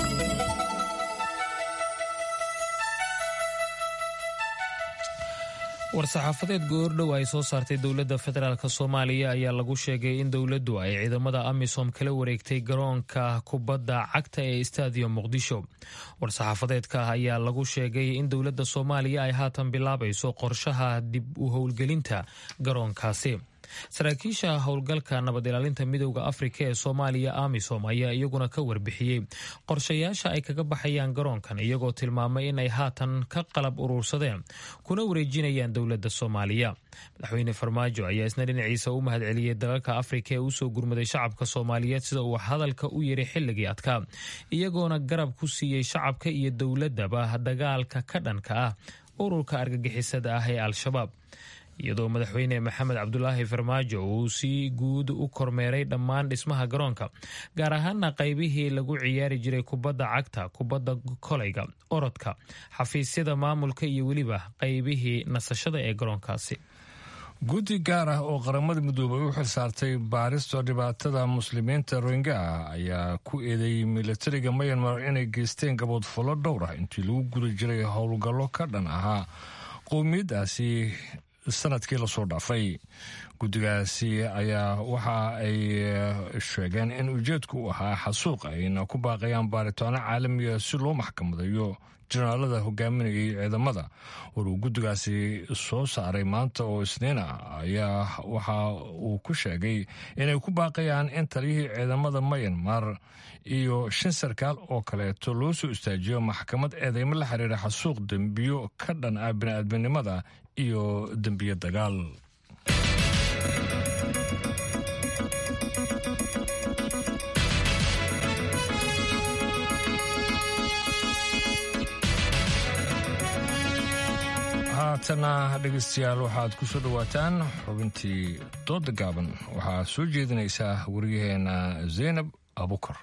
war-saxaafadeed goordhow ay soo saartay dowladda federaalk soomaaliya ayaa lagu sheegay in dowladdu ay ciidamada amisom kala wareegtay garoonka kubadda cagta ee stadium muqdisho war-saxaafadeedka ayaa lagu sheegay in dowladda soomaaliya ay haatan bilaabayso qorshaha dib u howlgelinta garoonkaasi saraakiisha howlgalka nabad ilaalinta midooda afrika ee soomaaliya amisom ayaa iyaguna ka warbixiyey qorshayaasha ay kaga baxayaan garoonkan iyagoo tilmaamay in ay haatan ka qalab uruursadeen kuna wareejinayaan dowladda soomaaliya madaxweyne farmaajo ayaa isna dhinaciisa u mahadceliyey dalalka afrika ee usoo gurmaday shacabka soomaaliyeed sida uu hadalka u yiri xilligii adkaa iyagoona garab ku siiyey shacabka iyo dowladaba dagaalka ka dhanka ah ururka argagixisada ah ee al-shabaab iyadoo madaxweyne maxamed cabdulaahi farmaajo uu si guud u kormeeray dhammaan dhismaha garoonka gaar ahaana qaybihii lagu ciyaari jiray kubadda cagta kubadda kolayga orodka xafiisyada maamulka iyo weliba qaybihii nasashada ee garoonkaasi guddi gaar ah oo qaramada midoobay u xilsaartay baarista dhibaatada muslimiinta rohingya ayaa ku eedeeyey milatariga mayanmar inay geysteen gaboodfallo dhowr ah intii lagu guda jiray howlgallo ka dhan ahaa qowmiyaddaasi sanadkii lasoo dhaafay guddigaasi ayaa waxa ay sheegeen in ujeedku u ahaa xasuuq ayna ku baaqayaan baaritaano caalamiga si loo maxkamadayo jenaraalada hogaaminayay ciidamada waruu guddigaasi soo saaray maanta oo isniina ayaa waxa uu ku sheegay inay ku baaqayaan in taliyihii ciidamada mayanmar iyo shan sarkaal oo kaleeto loo soo istaajiyo maxkamad eedeymo la xiriira xasuuq dembiyo ka dhan ah bini'aadminimada iyo dembiyo dagaal haatana dhegeystayaal waxaad ku soo dhowaataan xubintii dooda gaaban waxaa soo jeedinaysaa waryaheena zaynab abukar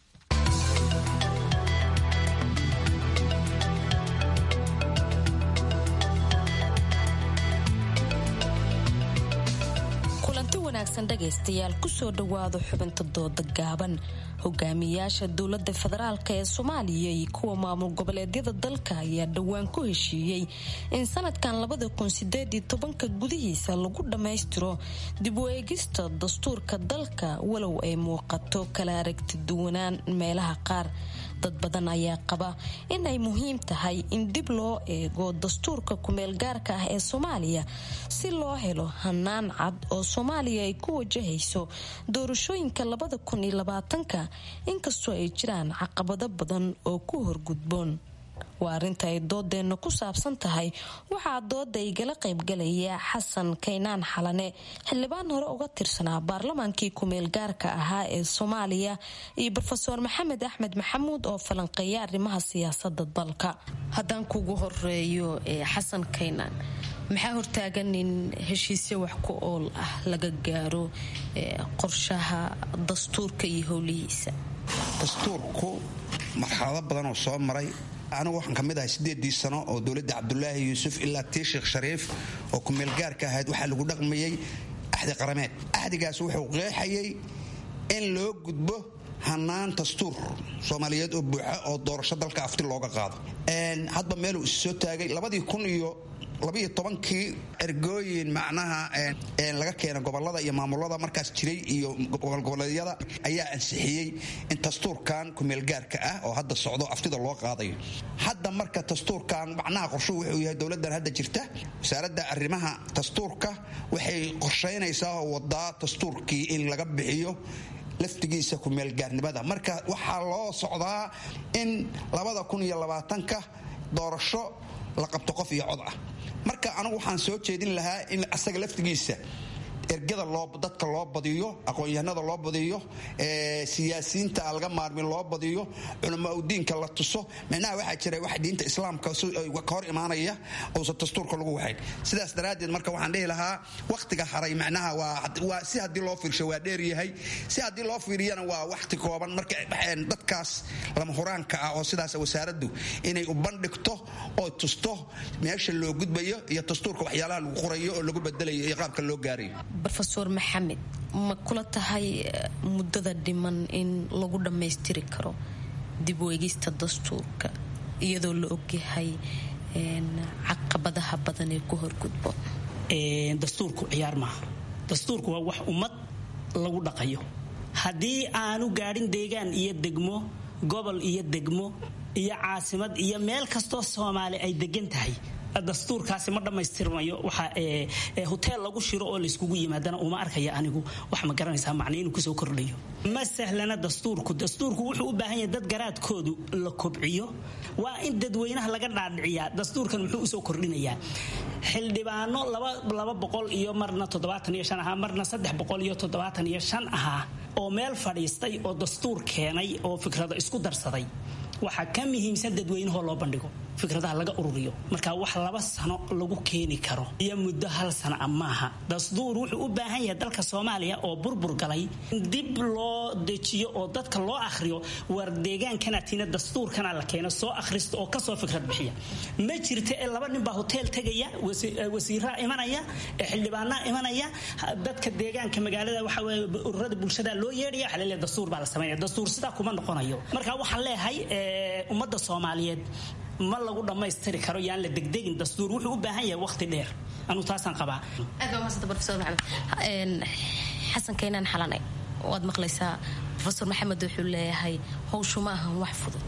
dhegaystayaal kusoo dhawaado xubinta dooda gaaban hogaamiyayaasha dowlada federaalk ee soomaaliya iyo kuwa maamul goboleedyada dalka ayaa dhowaan ku heshiiyey in sanadkan labada kun sideed iyo tobanka gudihiisa lagu dhammaystiro dib u eegista dastuurka dalka walow ay muuqato kala aragti duwanaan meelaha qaar dad badan ayaa qaba in ay muhiim tahay in dib loo eego dastuurka kumeel gaarka ah ee soomaaliya si loo helo hanaan cad oo soomaaliya ay ku wajahayso doorashooyinka labada kun iyo labaatanka inkastoo ay jiraan caqabado badan oo ku horgudboon waa arrinta ay doodeenna ku saabsan tahay waxaa dooda igala qaybgalaya xasan kaynaan xalane xildhibaan hore uga tirsanaa baarlamaankii kumeel gaarka ahaa ee soomaaliya iyo rofeor maxamed axmed maxamuud oo falanqeeya arrimaha siyaasada dalka haddaan kugu horeeyo xasan kaynaan maxaa hortaagan in heshiisyo wax ku ool ah laga gaaro qorshaha dastuurka iyo howlihiisa dastuurku marxalado badan oo soo maray anigu waxaan ka mid ahay siddeedii sano oo dowladda cabdulaahi yuusuf ilaa tii sheekh shariif oo kumeelgaarka ahayd waxaa lagu dhaqmayey axdi qarameed axdigaas wuxuu qeexayay in loo gudbo hanaan dastuur soomaaliyeed oo buuxa oo doorasho dalka afti looga qaado hadba meeluu is soo taagay labadii kun iyo labiyo tobankii ergooyin macnaha laga keena gobolada iyo maamulada markaas jiray iyo gobolgoboleedyada ayaa ansixiyey in dastuurkan kumeelgaarka ah oo hadda socdo aftida loo qaadayo hadda marka dastuurkan macnaha qorshuhu wuxuu yahay dowladan hadda jirta wasaaradda arrimaha dastuurka waxay qorshaynaysaa oo wadaa dastuurkii in laga bixiyo laftigiisa kumeelgaarnimada marka waxaa loo socdaa in labada kun iyo labaatanka doorasho la qabto qof iyo cod ah marka anigu waxaan soo jeedin lahaa in asaga laftigiisa ergada dadka loo badiyo aqoon-yahanada loo badiyo siyaasiyiinta aan laga maarmin loo badiyo culamaa udiinka la tuso micnaha waxaa jira wax diinta islaamka ka hor imaanaya uusan dastuurka lagu waxayn sidaas daraaddeed marka waxaan dhihi lahaa wakhtiga haray macnaha waa si haddii loo fiirsho waa dheeryahay si haddii loo fiiriyana waa wakhti kooban marka dadkaas lama huraanka ah oo sidaas wasaaraddu inay u bandhigto oo tusto meesha loo gudbayo iyo dastuurka waxyaalaha lagu qorayo oo lagu bedelayo iyo qaabka loo gaarayo rofeor maxamed ma kula tahay muddada dhiman in lagu dhammaystiri karo dib u eegista dastuurka iyadoo la ogyahay caqabadaha badan ee ku horgudbo dastuurku ciyaar maaha dastuurku waa wax ummad lagu dhaqayo haddii aanu gaadhin deegaan iyo degmo gobol iyo degmo iyo caasimad iyo meel kastoo soomaali ay degan tahay dastuurkaasi ma dhammaystirmayo waxa hoteel lagu shiro oo layskugu yimaadana uma arkaya anigu wax ma garanaysaa macna inuu kusoo kordhayo ma sahlana dastuurku dastuurku wuxuu u baahan yahay dad garaadkoodu la kobciyo waa in dadweynaha laga dhaadhiciyaa dastuurkan muxuu usoo kordhinayaa xildhibaano laba boqol iyo marna toddobaatan iyo shan ahaa marna saddex boqol iyo toddobaatan iyo shan ahaa oo meel fadhiistay oo dastuur keenay oo fikrado isku darsaday waxaa ka muhiimsan dadweynahoo loo bandhigo fikradaha laga ururiyo marka wax laba sano lagu keeni karo iyo muddo hal sana a maaha dastuur wuxuu u baahan yahay dalka soomaaliya oo burbur galay dib loo dejiyo oo dadka loo akhriyo war deegaankanaatiina dastuurkana la keeno soo akhrista oo kasoo fikrad bixiya ma jirta ee laba nin baa hoteel tegaya wasiiraa imanaya xildhibaanaa imanaya dadka deegaanka magaalada waxa weye ururada bulshada loo yeedhaya waxa laleeyahay dastuur baa la sameynaya dastuur sidaa kuma noqonayo marka waxaan leeyahay ummadda soomaaliyeed ma lagu dhammaystiri karo yaan la degdegin dastuur wuxuu u baahan yahay waqti dheer anuu taasaan qabaa xasan kaynaan xalane waad maqlaysaa rofeor maxamed wuxuu leeyahay howshu ma ahan wax fudud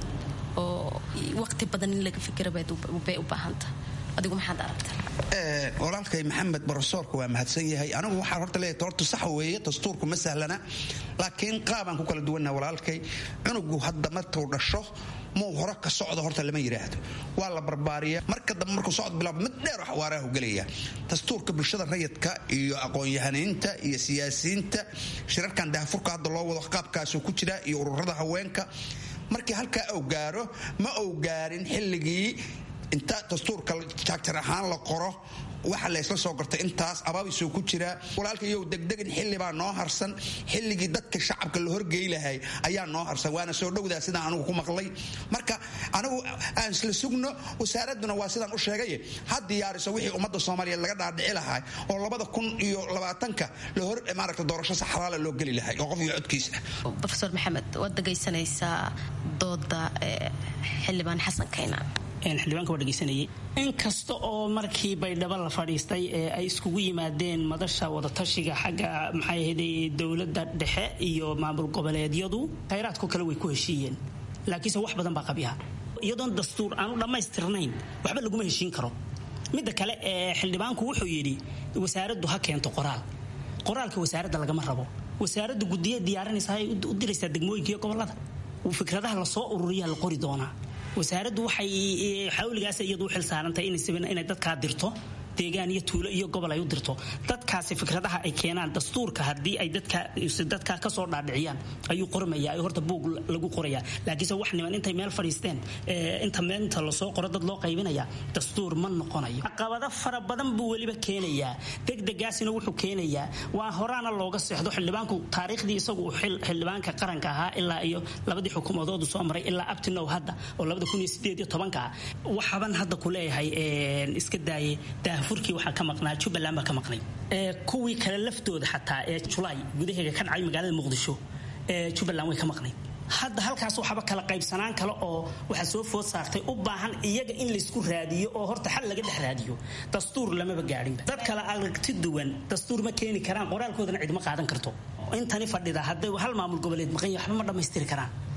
oo waqti badan in laga fikira bay u baahanta adigu maxaad aragtaa walaalkay maxamed barosoorka waa mahadsan yahay anigu waxaan horta leeyahay horta sax weeye dastuurku ma sahlana laakiin qaabaan ku kala duwannaha walaalkay cunugu hadda markuu dhasho muu hore ka socdo horta lama yidhaahdo waa la barbaariya marka dambe markuu socod bilaabo mid dheer wax waarahu gelaya dastuurka bulshada rayidka iyo aqoon-yahaniinta iyo siyaasiyiinta shirarkan dahafurka hadda loo wado qaabkaasuu ku jira iyo ururada haweenka markii halkaa ou gaaro ma ou gaarin xilligii inta dastuurka jaagjar ahaan la qoro waxa laysla soo gartay intaas abaabisuu ku jiraa walaalkayow degdegin xillibaa noo harsan xilligii dadka shacabka la horgey lahay ayaa noo harsan waana soo dhowdaa sidaan anigu ku maqlay marka anigu aan isla sugno wasaaradduna waa sidaan u sheegay ha diyaariso wixii ummadda soomaaliyeed laga dhaadhici lahaa oo labada kun iyo labaatanka la hor maaragta doorasho sax xalaala loo geli lahay oo qof iyo codkiisa rofeor maxamed waad dhegaysanaysaa dooda xildhibaan xasan kaynaan xildhibaanka waa dhegeysanayay inkasta oo markii baydhabo la fadhiistay ee ay iskugu yimaadeen madasha wadatashiga xagga maxay ahayday dowladda dhexe iyo maamul goboleedyadu khayraadko kale way ku heshiiyeen laakiinse wax badan baa qabyaha iyadoon dastuur aanu dhammaystirnayn waxba laguma heshiin karo midda kale ee xildhibaanku wuxuu yidhi wasaaraddu ha keento qoraal qoraalka wasaaradda lagama rabo wasaaraddu gudiya diyaarinaysa ay u diraysaa degmooyinka iyo gobolada fikradaha lasoo ururiyaa la qori doonaa wasaaraddu waxay xawligaas iyadu u xil saarantahay inay dadkaa dirto deegaan iyo tuulo iyo gobol ay u dirto dadkaasi fikradaha ay keenaan dastuurka haddii ay dadka kasoo dhaadhiciyaan ayuu qormaya horta buug lagu qoraya laakiinse wax niman intay meel fadhiisteen inta meelinta lasoo qoro dad loo qaybinaya dastuur ma noqonayo caqabado fara badan buu weliba keenayaa degdegaasina wuxuu keenayaa waa horaana looga seexdo xildhibaanku taariikhdii isagu xildhibaanka qaranka ahaa ilaa iyo labadii xukuumadoodu soo maray ilaa abtinow hadda oo labada kun iyo sideed iyo tobanka ah waxaban hadda ku leeyahay iska daaye furkii waxaa ka maqnaa jubbaland baa ka maqnay kuwii kale laftooda xataa ee julaay gudaheega ka dhacay magaalada muqdisho jubbaland way ka maqnayd hadda halkaas waxaba kala qaybsanaan kale oo waxaa soo food saartay u baahan iyaga in laysku raadiyo oo horta xal laga dhex raadiyo dastuur lamaba gaadhinba dad kale aragti duwan dastuur ma keeni karaan qoraalkoodana cidma qaadan karto intani fadhida hadday hal maamul goboleed maqan yahay waxba ma dhammaystiri karaan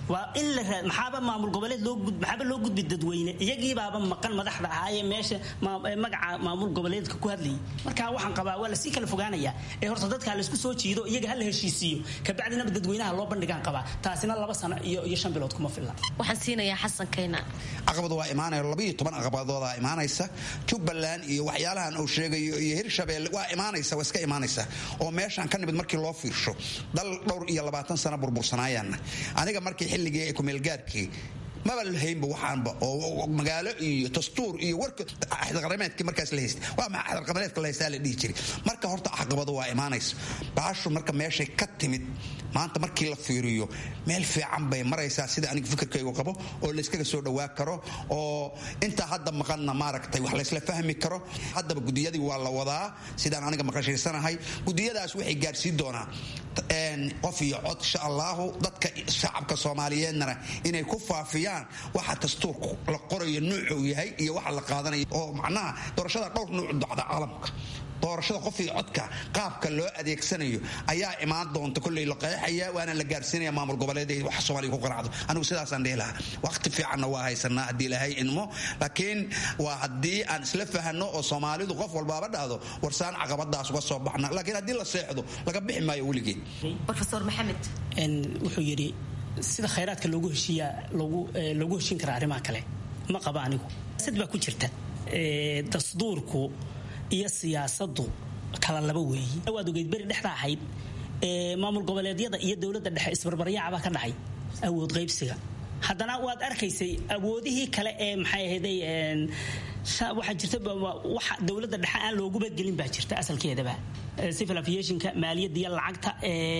waa in la maxaaba maamul goboleed loo maxaaba loo gudbi dadweyne iyagiibaaba maqan madaxda ahaayee meesha magaca maamul goboleedka ku hadlayay marka waxaan qabaa waa lasii kala fogaanayaa ee horta dadka laysku soo jiido iyaga ha la heshiisiiyo kabacdinaba dadweynaha loo bandhigaan qabaa taasina laba sano iyo iyo shan bilood kuma filla waxaan siinayaa xasan kayna caqabad waa imaanaya labayo toban caqabadoodaa imaanaysa jubbaland iyo waxyaalahan uu sheegayo iyo hirshabeelle waa imaanaysa waa iska imaanaysa oo meeshaan ka nimid markii loo fiirsho dal dhowr iyo labaatan sano burbursanaayaanna aniga markii xilligii kumeelgaarkii maba lahaynba waxaanba oo magaalo iyo dastuur iyo warka axdarqameedkii markaas la haystay waa maxaa axdarqameedka la haystaa la dhihi jiray marka horta caqabado waa imaanaysa baashu marka meeshay ka timid maanta markii la fiiriyo meel fiican bay maraysaa sida aniga fikirkaygu qabo oo layskaga soo dhawaa karo oo intaa hadda maqanna maaragtay wax laysla fahmi karo haddaba gudiyadii waa la wadaa sidaan aniga maqashaysanahay gudiyadaas waxay gaadhsiin doonaa qof iyo cod insha allahu dadka shacabka soomaaliyeednana inay ku faafiyaan waxa dastuurku la qorayo nuucuu yahay iyo waxa la qaadanayo oo macnaha doorashada dhowr nuuc dacda caalamka doorashada qof iyo codka qaabka loo adeegsanayo ayaa imaan doonta kolley la qeexaya waana la gaarsiinaya maamul goboleed wax soomaaliya ku qanacdo anigu sidaasaan dhihi lahaa waqti fiicanna waa haysanaa haddii ilahay idmo laakiin waa haddii aan isla fahano oo soomaalidu qof walbaaba dhahdo warsaan caqabadaas uga soo baxna laakiin haddii la seexdo laga bixi maayo weligeed rofeor maxamed wuxuu yidhi sida khayraadka loogu heshiiyaa loogu heshiin karaa arrimaha kale ma qaba anigu sad baa ku jirta dasduurku iyo siyaasadu kala laba weeyi waad ogeyd beri dhexda ahayd maamul goboleedyada iyo dowladda dhexe isbarbaryaacbaa ka dhacay awood qaybsiga haddana waad arkaysay awoodihii kale ee maxay ahayday waxaa jirta waxa dowladda dhexe aan looguba gelin baa jirta asalkeedaba civil aviationka maaliyadda iyo lacagta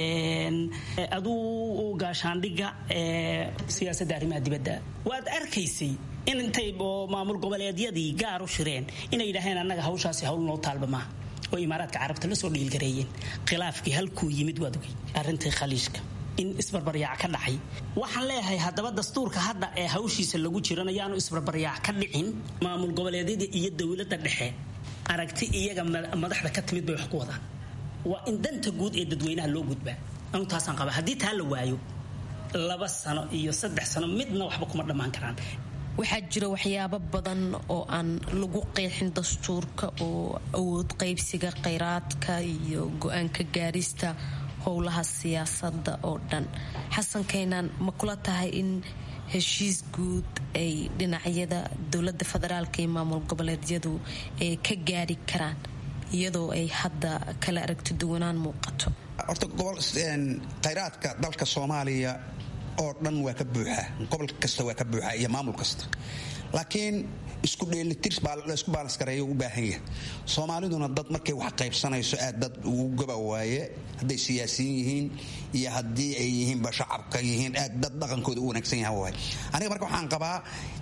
aduu gaashaandhigga siyaasadda arrimaha dibadda waad arkaysay in intay maamul goboleedyadii gaar u shireen inay yidhaaheen annaga hawshaasi hawl noo taalba maaha oo imaaraadka carabta la soo dhiilgareeyeen khilaafkii halkuu yimid waad ogey arrintii khaliishka in isbarbaryaac ka dhacay waxaan leeyahay haddaba dastuurka hadda ee hawshiisa lagu jiran ayaanu isbarbaryaac ka dhicin maamul goboleedyada iyo dowladda dhexe aragti iyaga madaxda ka timid bay wax ku wadaan waa in danta guud ee dadweynaha loo gudbaa anu taasaan qaba haddii taa la waayo laba sano iyo saddex sano midna waxba kuma dhammaan karaan waxaa jira waxyaabo badan oo aan lagu qeexin dastuurka oo awood qaybsiga kheyraadka iyo go-aanka gaarista howlaha siyaasada oo dhan xasan kaynaan ma kula tahay in heshiis guud ay dhinacyada dowlada federaalka iyo maamul goboleedyadu ay ka gaari karaan iyadoo ay hadda kala aragti duwanaan muuqato horta khayraadka dalka soomaaliya oo dhan waa ka buuxaa gobol kasta waa ka buuxaa iyo maamul kasta laakiin isku dheelitir laysku baalanskareeyo u baahan yahay soomaaliduna dad markay wax qaybsanayso aad dad ugu gaba waaye hadday siyaasiyiin yihiin iyo haddii ay yihiinba shacabka yihiin aad dad dhaqankooda u wanaagsan yaha waay aniga marka waxaan qabaa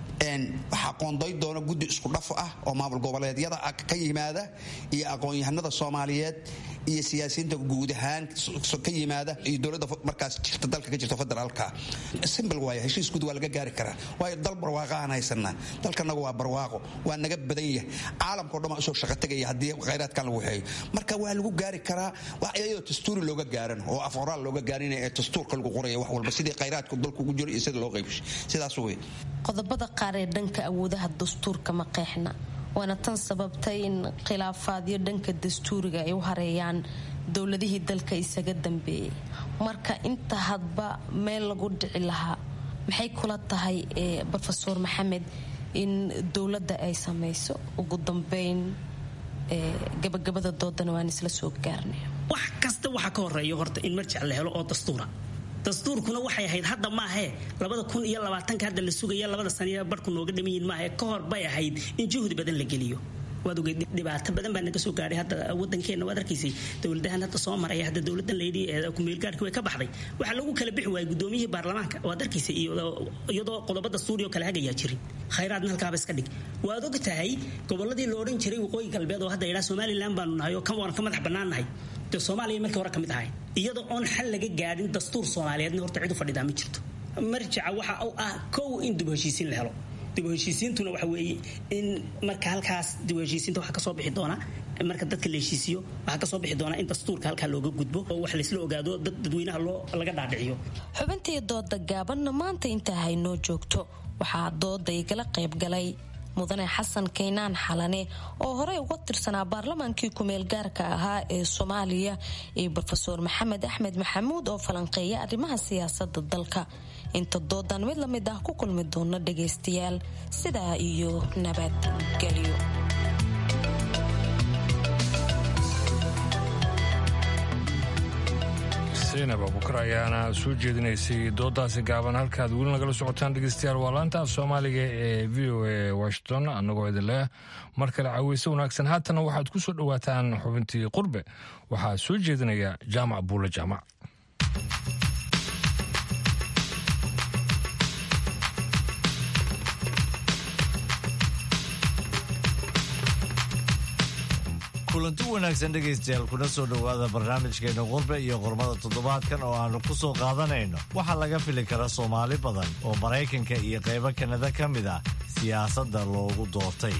waxaa qoonday doona guddi isku dhaf ah oo maamul goboleedyada ka yimaada iyo aqoon-yahanada soomaaliyeed iyo siyaasiyiinta guud ahaan ka yimaada iyo dowladda markaas jirta dalka ka jirta federaalka simbl waaya heshiis guud waa laga gaari karaa waayo dal barwaaqahaan haysanaa dalkanagu waa barwaaqo waa naga badan yahay caalamkao dhan waa usoo shaqo tegaya haddii khayraadkan lagu waxeeyo marka waa lagu gaari karaa iyadoo dastuuri looga gaaran oo af oraal looga gaarin ee dastuurka lagu qoraya wax walba sidii khayraadku dalku ugu jiro iyo sida loo qaybshay sidaas wey qodobada qaar ee dhanka awoodaha dastuurka ma qeexna waana tan sababtay in khilaafaadyo dhanka dastuuriga ay u hareeyaan dowladihii dalka isaga dambeeyay marka inta hadba meel lagu dhici lahaa maxay kula tahay rofeor maxamed in dowladda ay samayso ugu dambeyn gabagabada doodana waan isla soo gaarnay wax kasta waxaa ka horeeya horta in marjac la helo oo dastuura dastuurkuna waxay ahayd hadda maahee labada kun iyo labaatanka hadda la sugaya labada saniya barhku nooga dhamayiin maahe ka hor bay ahayd in juhdi badan la geliyo waad ogeyd dhibaato badan baa naga soo gaadhay hadda wadankeena waad arkaysay dowladahan hadda soo maraya hadda dowladan layidhi kumeelgaarhki way ka baxday waxaa lagu kala bixi waayay gudoomiyihii baarlamaanka waad arkaysay iyadoo qodobo dastuuri oo kale hagayaa jirin khayraadna halkaaba iska dhig waad og tahay goboladii la odhan jiray waqooyi galbeed oo hadda yidhaa somalilan baanu nahay oo kan waan ka madax bannaan nahay dee soomaaliya markii hore ka mid ahayn iyadoo oon xal laga gaadhin dastuur soomaaliyeedna horta cid u fadhidaa ma jirto marjaca waxa u ah kow in dib heshiisiin la helo dib u heshiisiintuna waxa weeye in marka halkaas dib u heshiisiinta waxa kasoo bixi doona marka dadka la heshiisiyo waxaa kasoo bixi doonaa in dastuurka halkaa looga gudbo oo wax laysla ogaado dad dadweynaha loo laga dhaadhiciyo xubintii dooda gaabanna maanta intaa haynoo joogto waxaa dooda igala qayb galay mudane xasan kaynaan xalane oo horey uga tirsanaa baarlamaankii kumeel gaarka ahaa ee soomaaliya iyo rofeor maxamed axmed maxamuud oo falanqeeya arrimaha siyaasada dalka inta doodan mid la mid ah ku kulmi doona dhagaystayaal sidaa iyo nabadgelyo zaynab abukar ayaana soo jeedinaysay doodaasi gaaban halkaad weli nagala socotaan dhegeystayaal waa laanta af soomaaliga ee v o a washington annagoo idin leh mar kale caweyse wanaagsan haatana waxaad ku soo dhowaataan xubintii qurbe waxaa soo jeedinaya jaamac buule jaamac kulanti wanaagsan dhegaystayaal kuna soo dhowaada barnaamijkeena qurbe iyo qormada toddobaadkan oo aannu ku soo qaadanayno waxaa laga fili kara soomaali badan oo maraykanka iyo qaybo kanada ka mid ah siyaasadda loogu doortay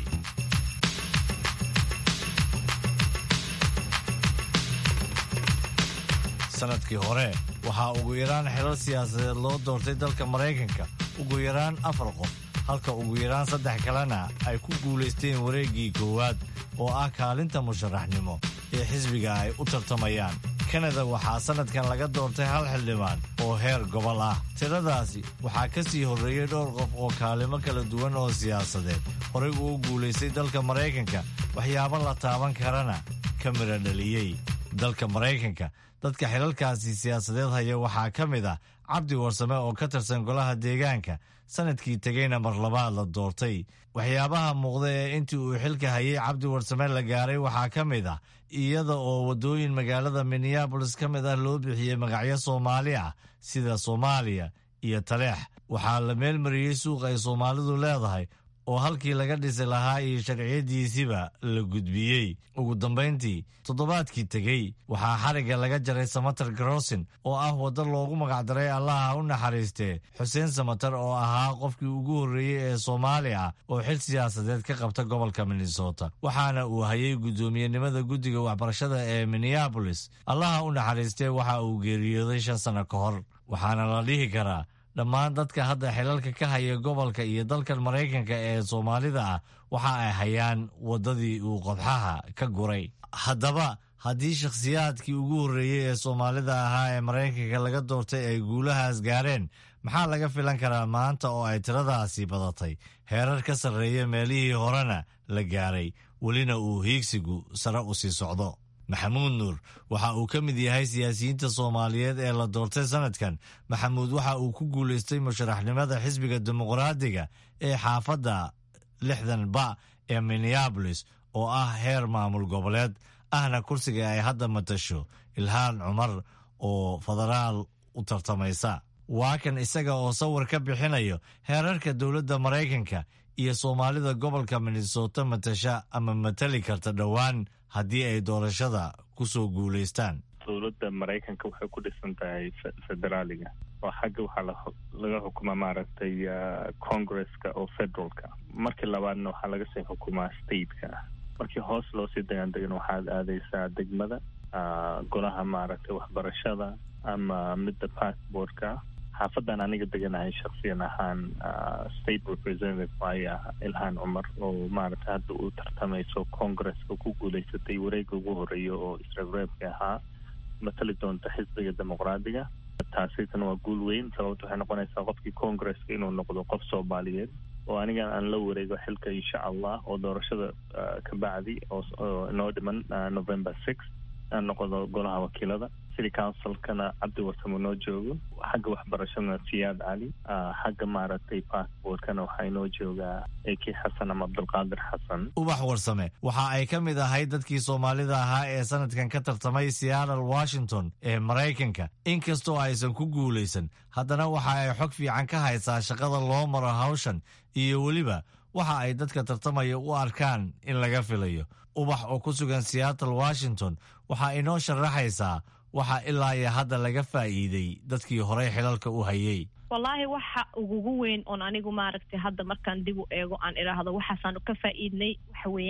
sanadkii hore waxaa ugu yaraan xilal siyaasadeed loo doortay dalka maraykanka ugu yaraan afar qof halka ugu yaraan saddex kalena ay ku guulaysteen wareeggii koowaad oo ah kaalinta musharaxnimo ee xisbiga ay u tartamayaan kanada waxaa sannadkan laga doortay hal xildhibaan oo heer gobol ah tiradaasi waxaa ka sii horreeyey dhowr qof oo kaalimo kala duwan oo siyaasadeed horey uu guulaystay dalka maraykanka waxyaabo la taaban karana ka midha dhaliyey dalka maraykanka dadka xilalkaasi siyaasadeed haya waxaa ka mid ah cabdi warsame oo ka tirsan golaha deegaanka sanadkii tegeyna mar labaad la doortay waxyaabaha muuqda ee intii uu xilka hayay cabdi warsame la gaaray waxaa ka mid ah iyada oo waddooyin magaalada minneabolis ka mid ah loo bixiyey magacyo soomaali ah sida soomaaliya iyo taleex waxaa la meelmariyey suuq ay soomaalidu leedahay oo halkii laga dhisi lahaa iyo sharciyadiisiba la gudbiyey ugu dambayntii toddobaadkii tegey waxaa xarigga laga jaray samatar garosin oo ah waddo loogu magacdaray allaha u naxariistee xuseen samatar oo ahaa qofkii ugu horreeyey ee soomaali ah oo xil siyaasadeed ka qabta gobolka minnesota waxaana uu hayay guddoomiyenimada guddiga waxbarashada ee minneabolis allaha u naxariistee waxa uu geeriyooday shan sanno ka hor waxaana la dhihi karaa dhammaan dadka hadda xilalka ka haya gobolka iyo dalkan maraykanka ee soomaalida ah waxa ay hayaan waddadii uu qodxaha ka guray haddaba haddii shakhsiyaadkii ugu horreeyey ee soomaalida ahaa ee maraykanka laga doortay ay guulahaas gaareen maxaa laga filan karaa maanta oo ay tiradaasi badatay heerar ka sarreeya meelihii horena la gaaray welina uu hiigsigu sare u sii socdo maxamuud nuur waxa uu ka mid yahay siyaasiyiinta soomaaliyeed ee la doortay sanadkan maxamuud waxa uu ku guulaystay musharaxnimada xisbiga dimuqraadiga ee xaafadda lixdan ba ee minneabolis oo ah heer maamul goboleed ahna kursiga ay hadda matasho ilhaan cumar oo federaal u tartamaysa waa kan isaga oo sawir ka bixinayo heerarka dowladda maraykanka iyo soomaalida gobolka minnesota matasha ama matali karta dhowaan haddii ay doorashada ku soo guulaystaan dowladda maraykanka waxay ku dhisan tahay federaaliga oo xagga waxaa laga xukumaa maaragtay congresska oo federalka markii labaadna waxaa laga sii xukumaa stateka markii hoos loo sii dagandegan waxaad aadaysaa degmada golaha maaragtay waxbarashada ama midda passportka xaafadan aniga deganahay shaksiyan ahaan state representative ayaa ilhaan cumar oo maaragtay hadda uu tartamayso congresska ku guulaysatay wareega ugu horeeya oo isreebreebka ahaa matali doonta xisbiga dimuqraadiga taasitana waa guul weyn sababta waxay noqonaysaa qofkii congresska inuu noqdo qof soomaaliyeed oo anigan aan la wareego xilka insha allah oo doorashada ka bacdi oo inoo dhiman november six aan noqdo golaha wakiilada city councilkana cabdi warsamo noo joogo xagga waxbarashadana siyaad cali xagga maaragtay passportkana waxaa inoo joogaa eki xasan ama cabdulqaadir xasan ubax warsame waxa ay ka mid ahayd dadkii soomaalida ahaa ee sanadkan ka tartamay seattle washington ee maraykanka inkastoo aysan ku guulaysan haddana waxa ay xog fiican ka haysaa shaqada loo maro hawshan iyo weliba waxa ay dadka tartamaya u arkaan in laga filayo ubax oo ku sugan seattle washington waxaa inoo sharaxaysaa waxa ilaa iyo hadda laga faa'iiday dadkii horey xilalka u hayay wallaahi waxa ugugu weyn oon anigu maaragtay hadda markaan dib u eego aan idhaahdo waxaasaanu ka faa'iidnay waxa weeyaan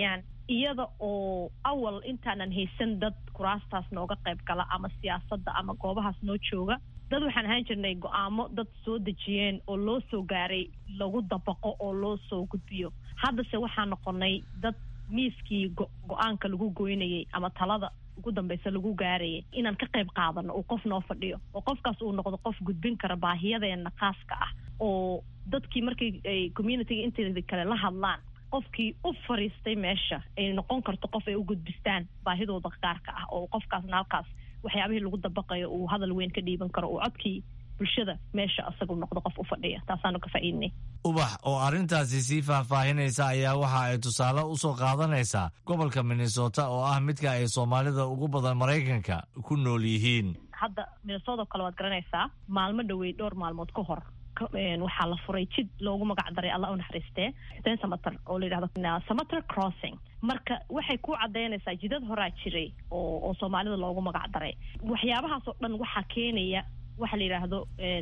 iyada oo awal intaanan haysan dad kuraastaas nooga qayb gala ama siyaasadda ama goobahaas noo jooga dad waxaan ahaan jirnay go-aamo dad soo dejiyeen oo loo soo gaaray lagu dabaqo oo loo soo gudbiyo haddase waxaan noqonay dad miiskii go-aanka lagu goynayay ama talada ugu dambeysa lagu gaarayay inaan ka qayb qaadano uu qof noo fadhiyo oo qofkaas uu noqdo qof gudbin kara baahiyadeena khaaska ah oo dadkii markay ay communityga inteeda kale la hadlaan qofkii u fariistay meesha ay noqon karto qof ay u gudbistaan baahidooda gaarka ah oo qofkaasna halkaas waxyaabihii lagu dabaqayo uu hadal weyn ka dhiiban karo uu codkii bulshada meesha asagu noqdo qof u fadhiya taasaanu ka faa'iidnay ubax oo arrintaasi sii faahfaahinaysa ayaa waxa ay tusaale u soo qaadanaysaa gobolka minnesota oo ah midka ay soomaalida ugu badan maraykanka ku nool yihiin hadda minnesota kale waad garanaysaa maalmo dhowey dhowr maalmood ka hor waxaa la furay jid loogu magac daray alla u naxariistee xuseen samater oo la yidhahdo samater crossing marka waxay ku cadaynaysaa jidad horaa jiray oo oo soomaalida loogu magac daray waxyaabahaas oo dhan waxaa keenaya waxa la yidhaahdo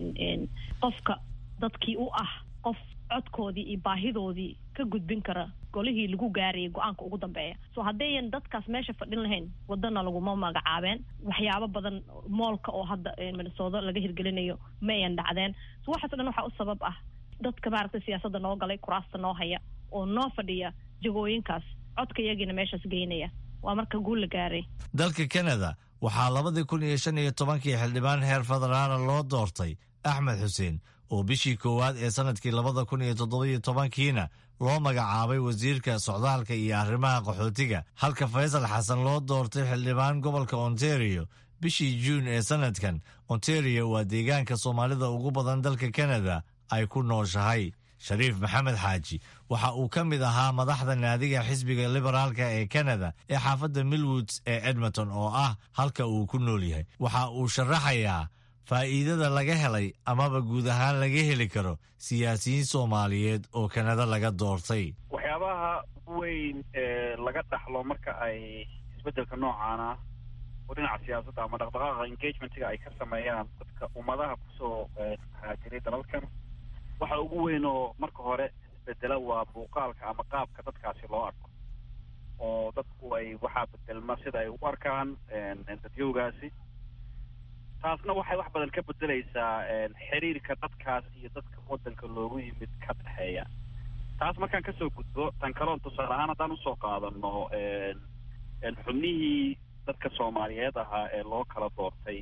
qofka dadkii u ah qof codkoodii iyo baahidoodii ka gudbin kara golihii lagu gaarayay go-aanka ugu dambeeya so haddayan dadkaas meesha fadhin lahayn wadana laguma magacaabeen waxyaabo badan moolka oo hadda minnesooto laga hirgelinayo ma ayan dhacdeen so waxaaso dhan waxaa u sabab ah dadka maaragtay siyaasadda noo galay kuraasta noo haya oo noo fadhiya jagooyinkaas codka iyagiina meeshaas geynaya waa marka guul la gaaray dalka kanada waxaa labadii kun iyo shan iyo tobankii xildhibaan heer federaala loo doortay axmed xuseen oo bishii koowaad ee sanadkii labada kun iyo toddobiyo tobankiina loo magacaabay wasiirka socdaalka iyo arrimaha qaxootiga halka faysal xasan loo doortay xildhibaan gobolka ontario bishii juun ee sanadkan ontario waa deegaanka soomaalida ugu badan dalka kanada ay ku nooshahay shariif maxamed xaaji waxa uu ka mid ahaa madaxda naadiga xisbiga liberaalka ee kanada ee xaafadda millwoods ee edmonton oo ah halka uu ku nool yahay waxa uu sharaxayaa faa'iidada laga helay amaba guud ahaan laga heli karo siyaasiyiin soomaaliyeed oo kanada laga doortay waxyaabaha weyn ee laga dhaxlo marka ay isbeddelka noocaana oo dhinaca siyaasadda ama dhaqdhaqaaqa engagementiga ay ka sameeyaan dadka ummadaha kusoo haajiray dalalkan waxa ugu weyn oo marka hore isbedela waa muuqaalka ama qaabka dadkaasi loo arko oo dadku ay waxaa bedelma sida ay u arkaan dadyowgaasi taasna waxay wax badan ka bedelaysaa xiriirka dadkaas iyo dadka waddanka loogu yimid ka dhexeeya taas markaan kasoo gudbo tan kaloon tusaale ahaan haddaan usoo qaadano xubnihii dadka soomaaliyeed ahaa ee loo kala doortay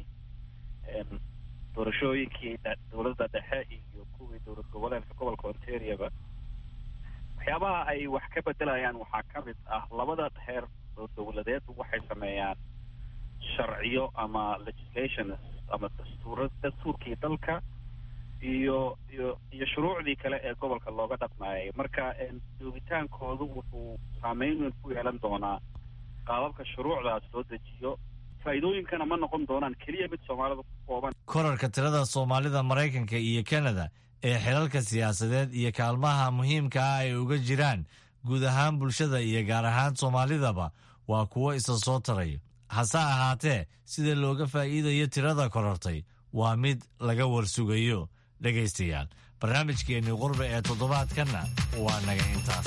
doorashooyinkii dowladda dhexe iyo kuwii dowlad goboleedka gobolka ontarioba waxyaabaha ay wax ka bedelayaan waxaa ka mid ah labada heer oo dowladeed waxay sameeyaan sharciyo ama legislations ama dastuura dastuurkii dalka iyo iyo iyo shuruucdii kale ee gobolka looga dhaqmaayay marka joogitaankoodu wuxuu saameyn weyn ku yeelan doonaa qaababka shuruucdaas loo dejiyo faa'iidooyinkana ma noqon doonaan keliya mid soomaalida ku kooban korarka tirada soomaalida maraykanka iyo kanada ee xilalka siyaasadeed iyo kaalmaha muhiimka ah ay uga jiraan guud ahaan bulshada iyo gaar ahaan soomaalidaba waa kuwo isa soo taraya hase ahaatee sida looga faa'iidayo tirada korortay waa mid laga warsugayo dhegaystayaal barnaamijkeennii qurbe ee toddobaadkanna waa naga intaas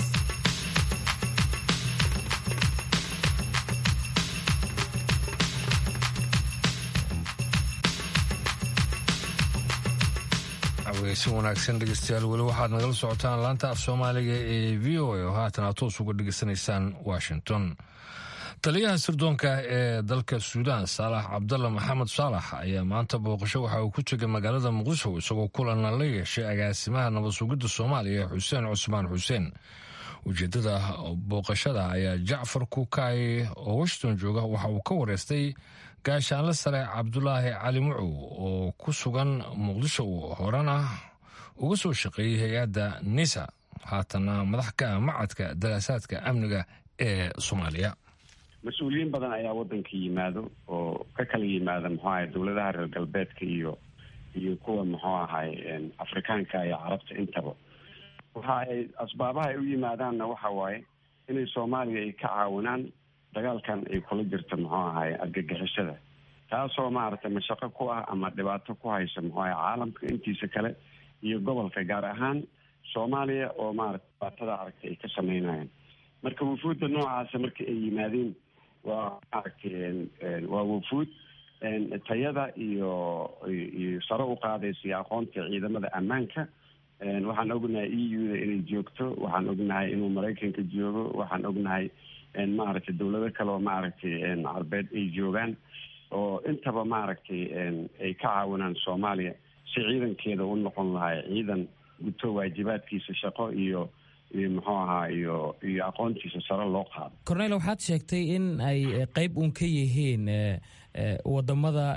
si wanaagsan dhegeystayaal weli waxaad nagala socotaan laanta af soomaaliga ee v o a oo haatan aad toos uga dhegeysanaysaan washington taliyaha sirdoonka ee dalka suudaan saalax cabdalla maxamed saalax ayaa maanta booqasho waxa uu ku tegay magaalada muqdisho isagoo kulana la yeeshay agaasimaha nabad sugidda soomaaliya xuseen cusmaan xuseen ujeedada booqashada ayaa jacfar kukaay oo washington jooga waxa uu ka wareystay gaashaanle sare cabdulaahi cali mucow oo ku sugan muqdisho horena uga soo shaqeeyey hay-adda nisa haatana madax ka ah macadka daraasaadka amniga ee soomaaliya mas-uuliyiin badan ayaa waddanka yimaado oo ka kala yimaada muxuu ahay dowladaha reer galbeedka iyo iyo kuwa muxuu ahay afrikaanka iyo carabta intaba waxa ay asbaabaha ay u yimaadaanna waxa waaye inay soomaaliya ay ka caawinaan dagaalkan ay kula jirta muxuu ahay argagixisada taasoo maaragtay mashaqo ku ah ama dhibaato ku haysa muxuu ahay caalamka intiisa kale iyo gobolka gaar ahaan soomaaliya oo maarata dhibaatada aragtay ay ka sameynayaan marka wufuudda noocaasa marka ay yimaadeen waa maaragtay waa wufuud tayada iyo iyo sare u qaadaysa aqoonta ciidamada ammaanka waxaan ognahay e u da inay joogto waxaan ognahay inuu maraykanka joogo waxaan ognahay maaragtay dawlado kale oo maaragtay carbeed ay joogaan oo intaba maaragtay ay ka caawinaan soomaaliya si ciidankeeda u noqon lahay ciidan guto waajibaadkiisa shaqo iyo iyo muxuu ahaa iyo iyo aqoontiisa sare loo qaado cornel waxaad sheegtay in ay qeyb uun ka yihiin wadamada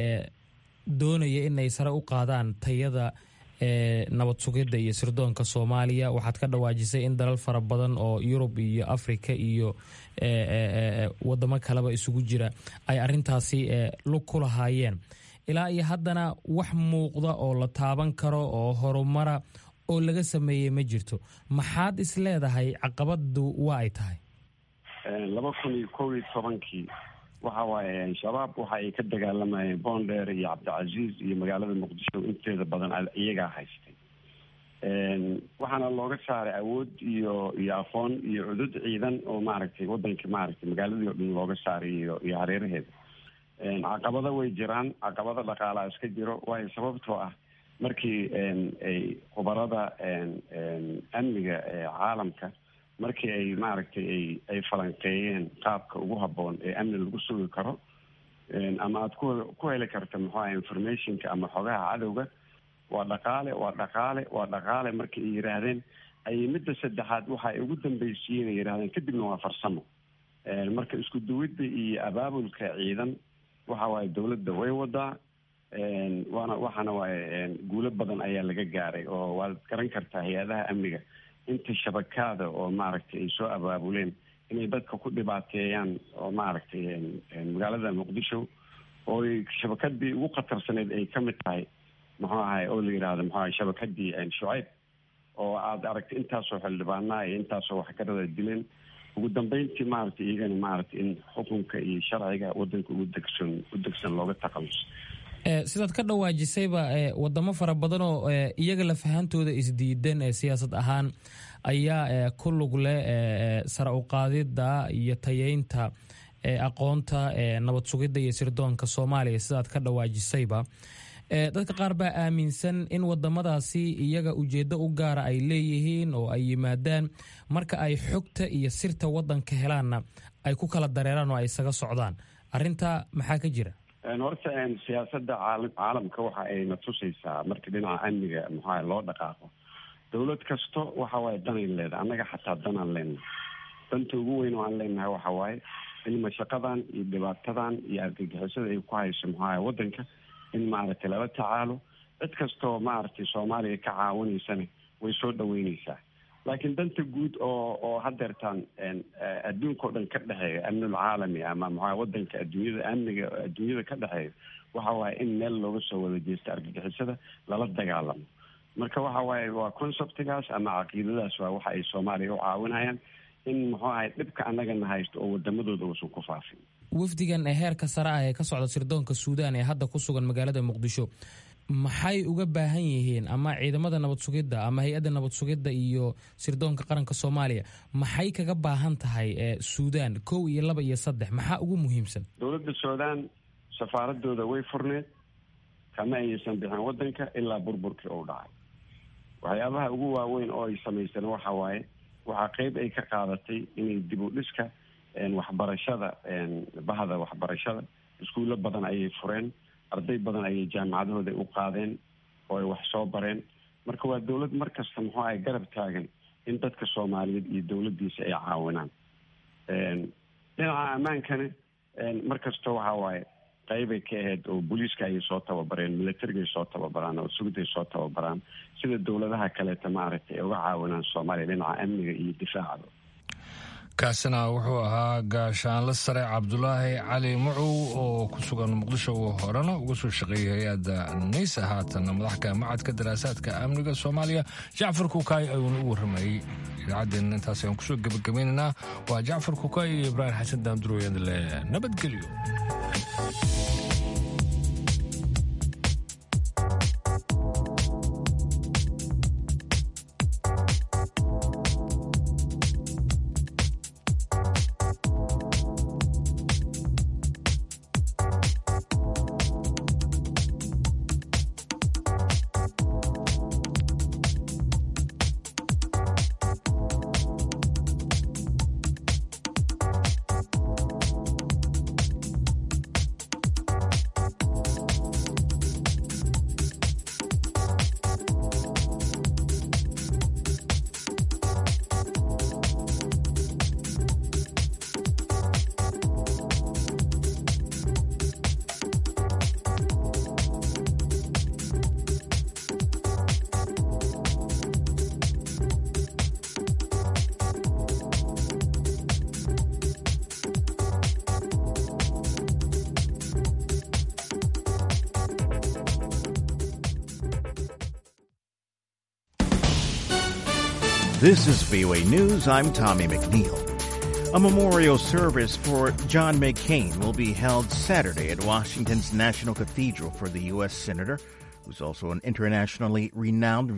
doonaya inay sare u qaadaan tayada nabad sugidda iyo sirdoonka soomaaliya waxaad ka dhawaajisay in dalal fara badan oo yurub iyo africa iyo wadamo kaleba isugu jira ay arintaasi lug ku lahaayeen ilaa iyo haddana wax muuqda oo la taaban karo oo horumara oo laga sameeyey ma jirto maxaad is leedahay caqabadu waa ay tahay laba kun iyo kow iyo tobankii waxa waaye shabaab waxa ay ka dagaalamayeen boondheer iyo cabdicasiis iyo magaalada muqdisho inteeda badan iyagaa haystay waxaana looga saaray awood iyo iyo aqoon iyo cudud ciidan oo maaragtay wadanka maaragtay magaaladii o dhan looga saaray iyo iyo hareeraheeda caqabado way jiraan caqabado dhaqaalaa iska jiro waayo sababtoo ah markii ay khubarada amniga caalamka markii ay maaragtay ay ay falanqeeyeen qaabka ugu habboon ee amni lagu sugi karo ama aada ku ku heli karta muxuu aha informationka ama xogaha cadowga waa dhaqaale waa dhaqaale waa dhaqaale markii ay yidhaahdeen ayay midda saddexaad waxa ay ugu dambaysiiyeen ay yidhahdeen kadibna waa farsamo marka isku duwidda iyo abaabulka ciidan waxa waaye dawladda way wadaa waana waxaana waaye guulo badan ayaa laga gaaray oo waad garan kartaa hay-adaha amniga inta shabakaada oo maaragtay ay soo abaabuleen inay dadka ku dhibaateeyaan oo maaragtay magaalada muqdisho oo shabakadii ugu khatarsaneyd ay ka mid tahay muxuu ahay oo la yidhaahdo muxuu ahay shabakadii shucayb oo aada aragtay intaasoo xildhibaanaa iyo intaasoo waxgarada dileen ugu dambeyntii maaragtay iyagana maaragtay in xukunka iyo sharciga wadanka ugu degsan u degsan looga taqaluso sidaad ka dhawaajisayba wadamo fara badan oo iyaga lafahantooda isdiidan siyaasad ahaan ayaa ku lug leh sare uqaadida iyo tayeynta aqoonta nabad sugidda iyo sirdoonka soomaaliya sidaad ka dhawaajisayba dadka qaar baa aaminsan in wadamadaasi iyaga ujeedo u gaara ay leeyihiin oo ay yimaadaan marka ay xogta iyo sirta wadanka helaanna ay ku kala dareeraan oo ay isaga socdaan arinta maxaa ka jira horta siyaasada caalamka waxa ay na tusaysaa marka dhinaca amniga maxaa loo dhaqaaqo dawlad kasto waxa waaye danay leedahay annaga xataa danaan leenahay danta ugu weyn oo aan leenahay waxa waaye in mashaqadan iyo dhibaatadan iyo argagixisada ay ku hayso maxaa wadanka in maaragtay lala tacaalo cid kastoo maaragtay soomaaliya ka caawinaysana way soo dhaweyneysaa laakiin danta guud oo oo hadeertaan adduunka o dhan ka dhexeeya amnul caalami ama maxaa wadanka adduunyada amniga adduunyada ka dhexeeya waxa waaye in meel looga soo wada jeesta argagixisada lala dagaalamo marka waxa waaye waa conceptigaas ama caqiidadaas waa waxa ay soomaaliya u caawinayaan in muxuu ahay dhibka annagana haysto oo wadamadooda uusan ku faafin wafdigan ee heerka sare ah ee ka socda sirdoonka suudaan ee hadda ku sugan magaalada muqdisho maxay uga baahan yihiin ama ciidamada nabad sugidda ama hay-adda nabad sugidda iyo sirdoonka qaranka soomaaliya maxay kaga baahan tahay suudaan kow iyo laba iyo saddex maxaa ugu muhiimsan dowladda suudaan safaaradooda way furneed kama aysan bixin wadanka ilaa burburkii uu dhacay waxyaabaha ugu waaweyn oo ay samaysteen waxa waaye waxaa qeyb ay ka qaadatay inay dib u dhiska waxbarashada bahda waxbarashada iskuullo badan ayay fureen arday badan ayay jaamacadahooda u qaadeen oo ay wax soo bareen marka waa dowlad mar kasta muxuu ahay garab taagan in dadka soomaaliyeed iyo dowladdiisa ay caawinaan dhinaca ammaankana mar kasta waxa waaye qeybay ka ahayd oo booliiska ayay soo tababareen milatarigay soo tababaraan oo sugday soo tababaraan sida dowladaha kaleeta maaragtay ay uga caawinaan soomaaliya dhinaca amniga iyo difaacda kaasina wuxuu ahaa gaashaanle sare cabdulaahi cali mucow oo ku sugan muqdisho uu horena uga soo shaqeeyay hay-adda naysa haatanna madaxka macadka daraasaadka amniga soomaaliya jacfar kukaay ayuuna u warramayey idaacaddeena intaas ayaan kusoo gebagabaynaynaa waa jacfar kukaay iyo ibraahim xasan daamduroyadle nabadgelyo This is VOA News. I'm Tommy McNeil. A memorial service for John McCain will be held Saturday at Washington's National Cathedral for the U.S. Senator, who's also an internationally renowned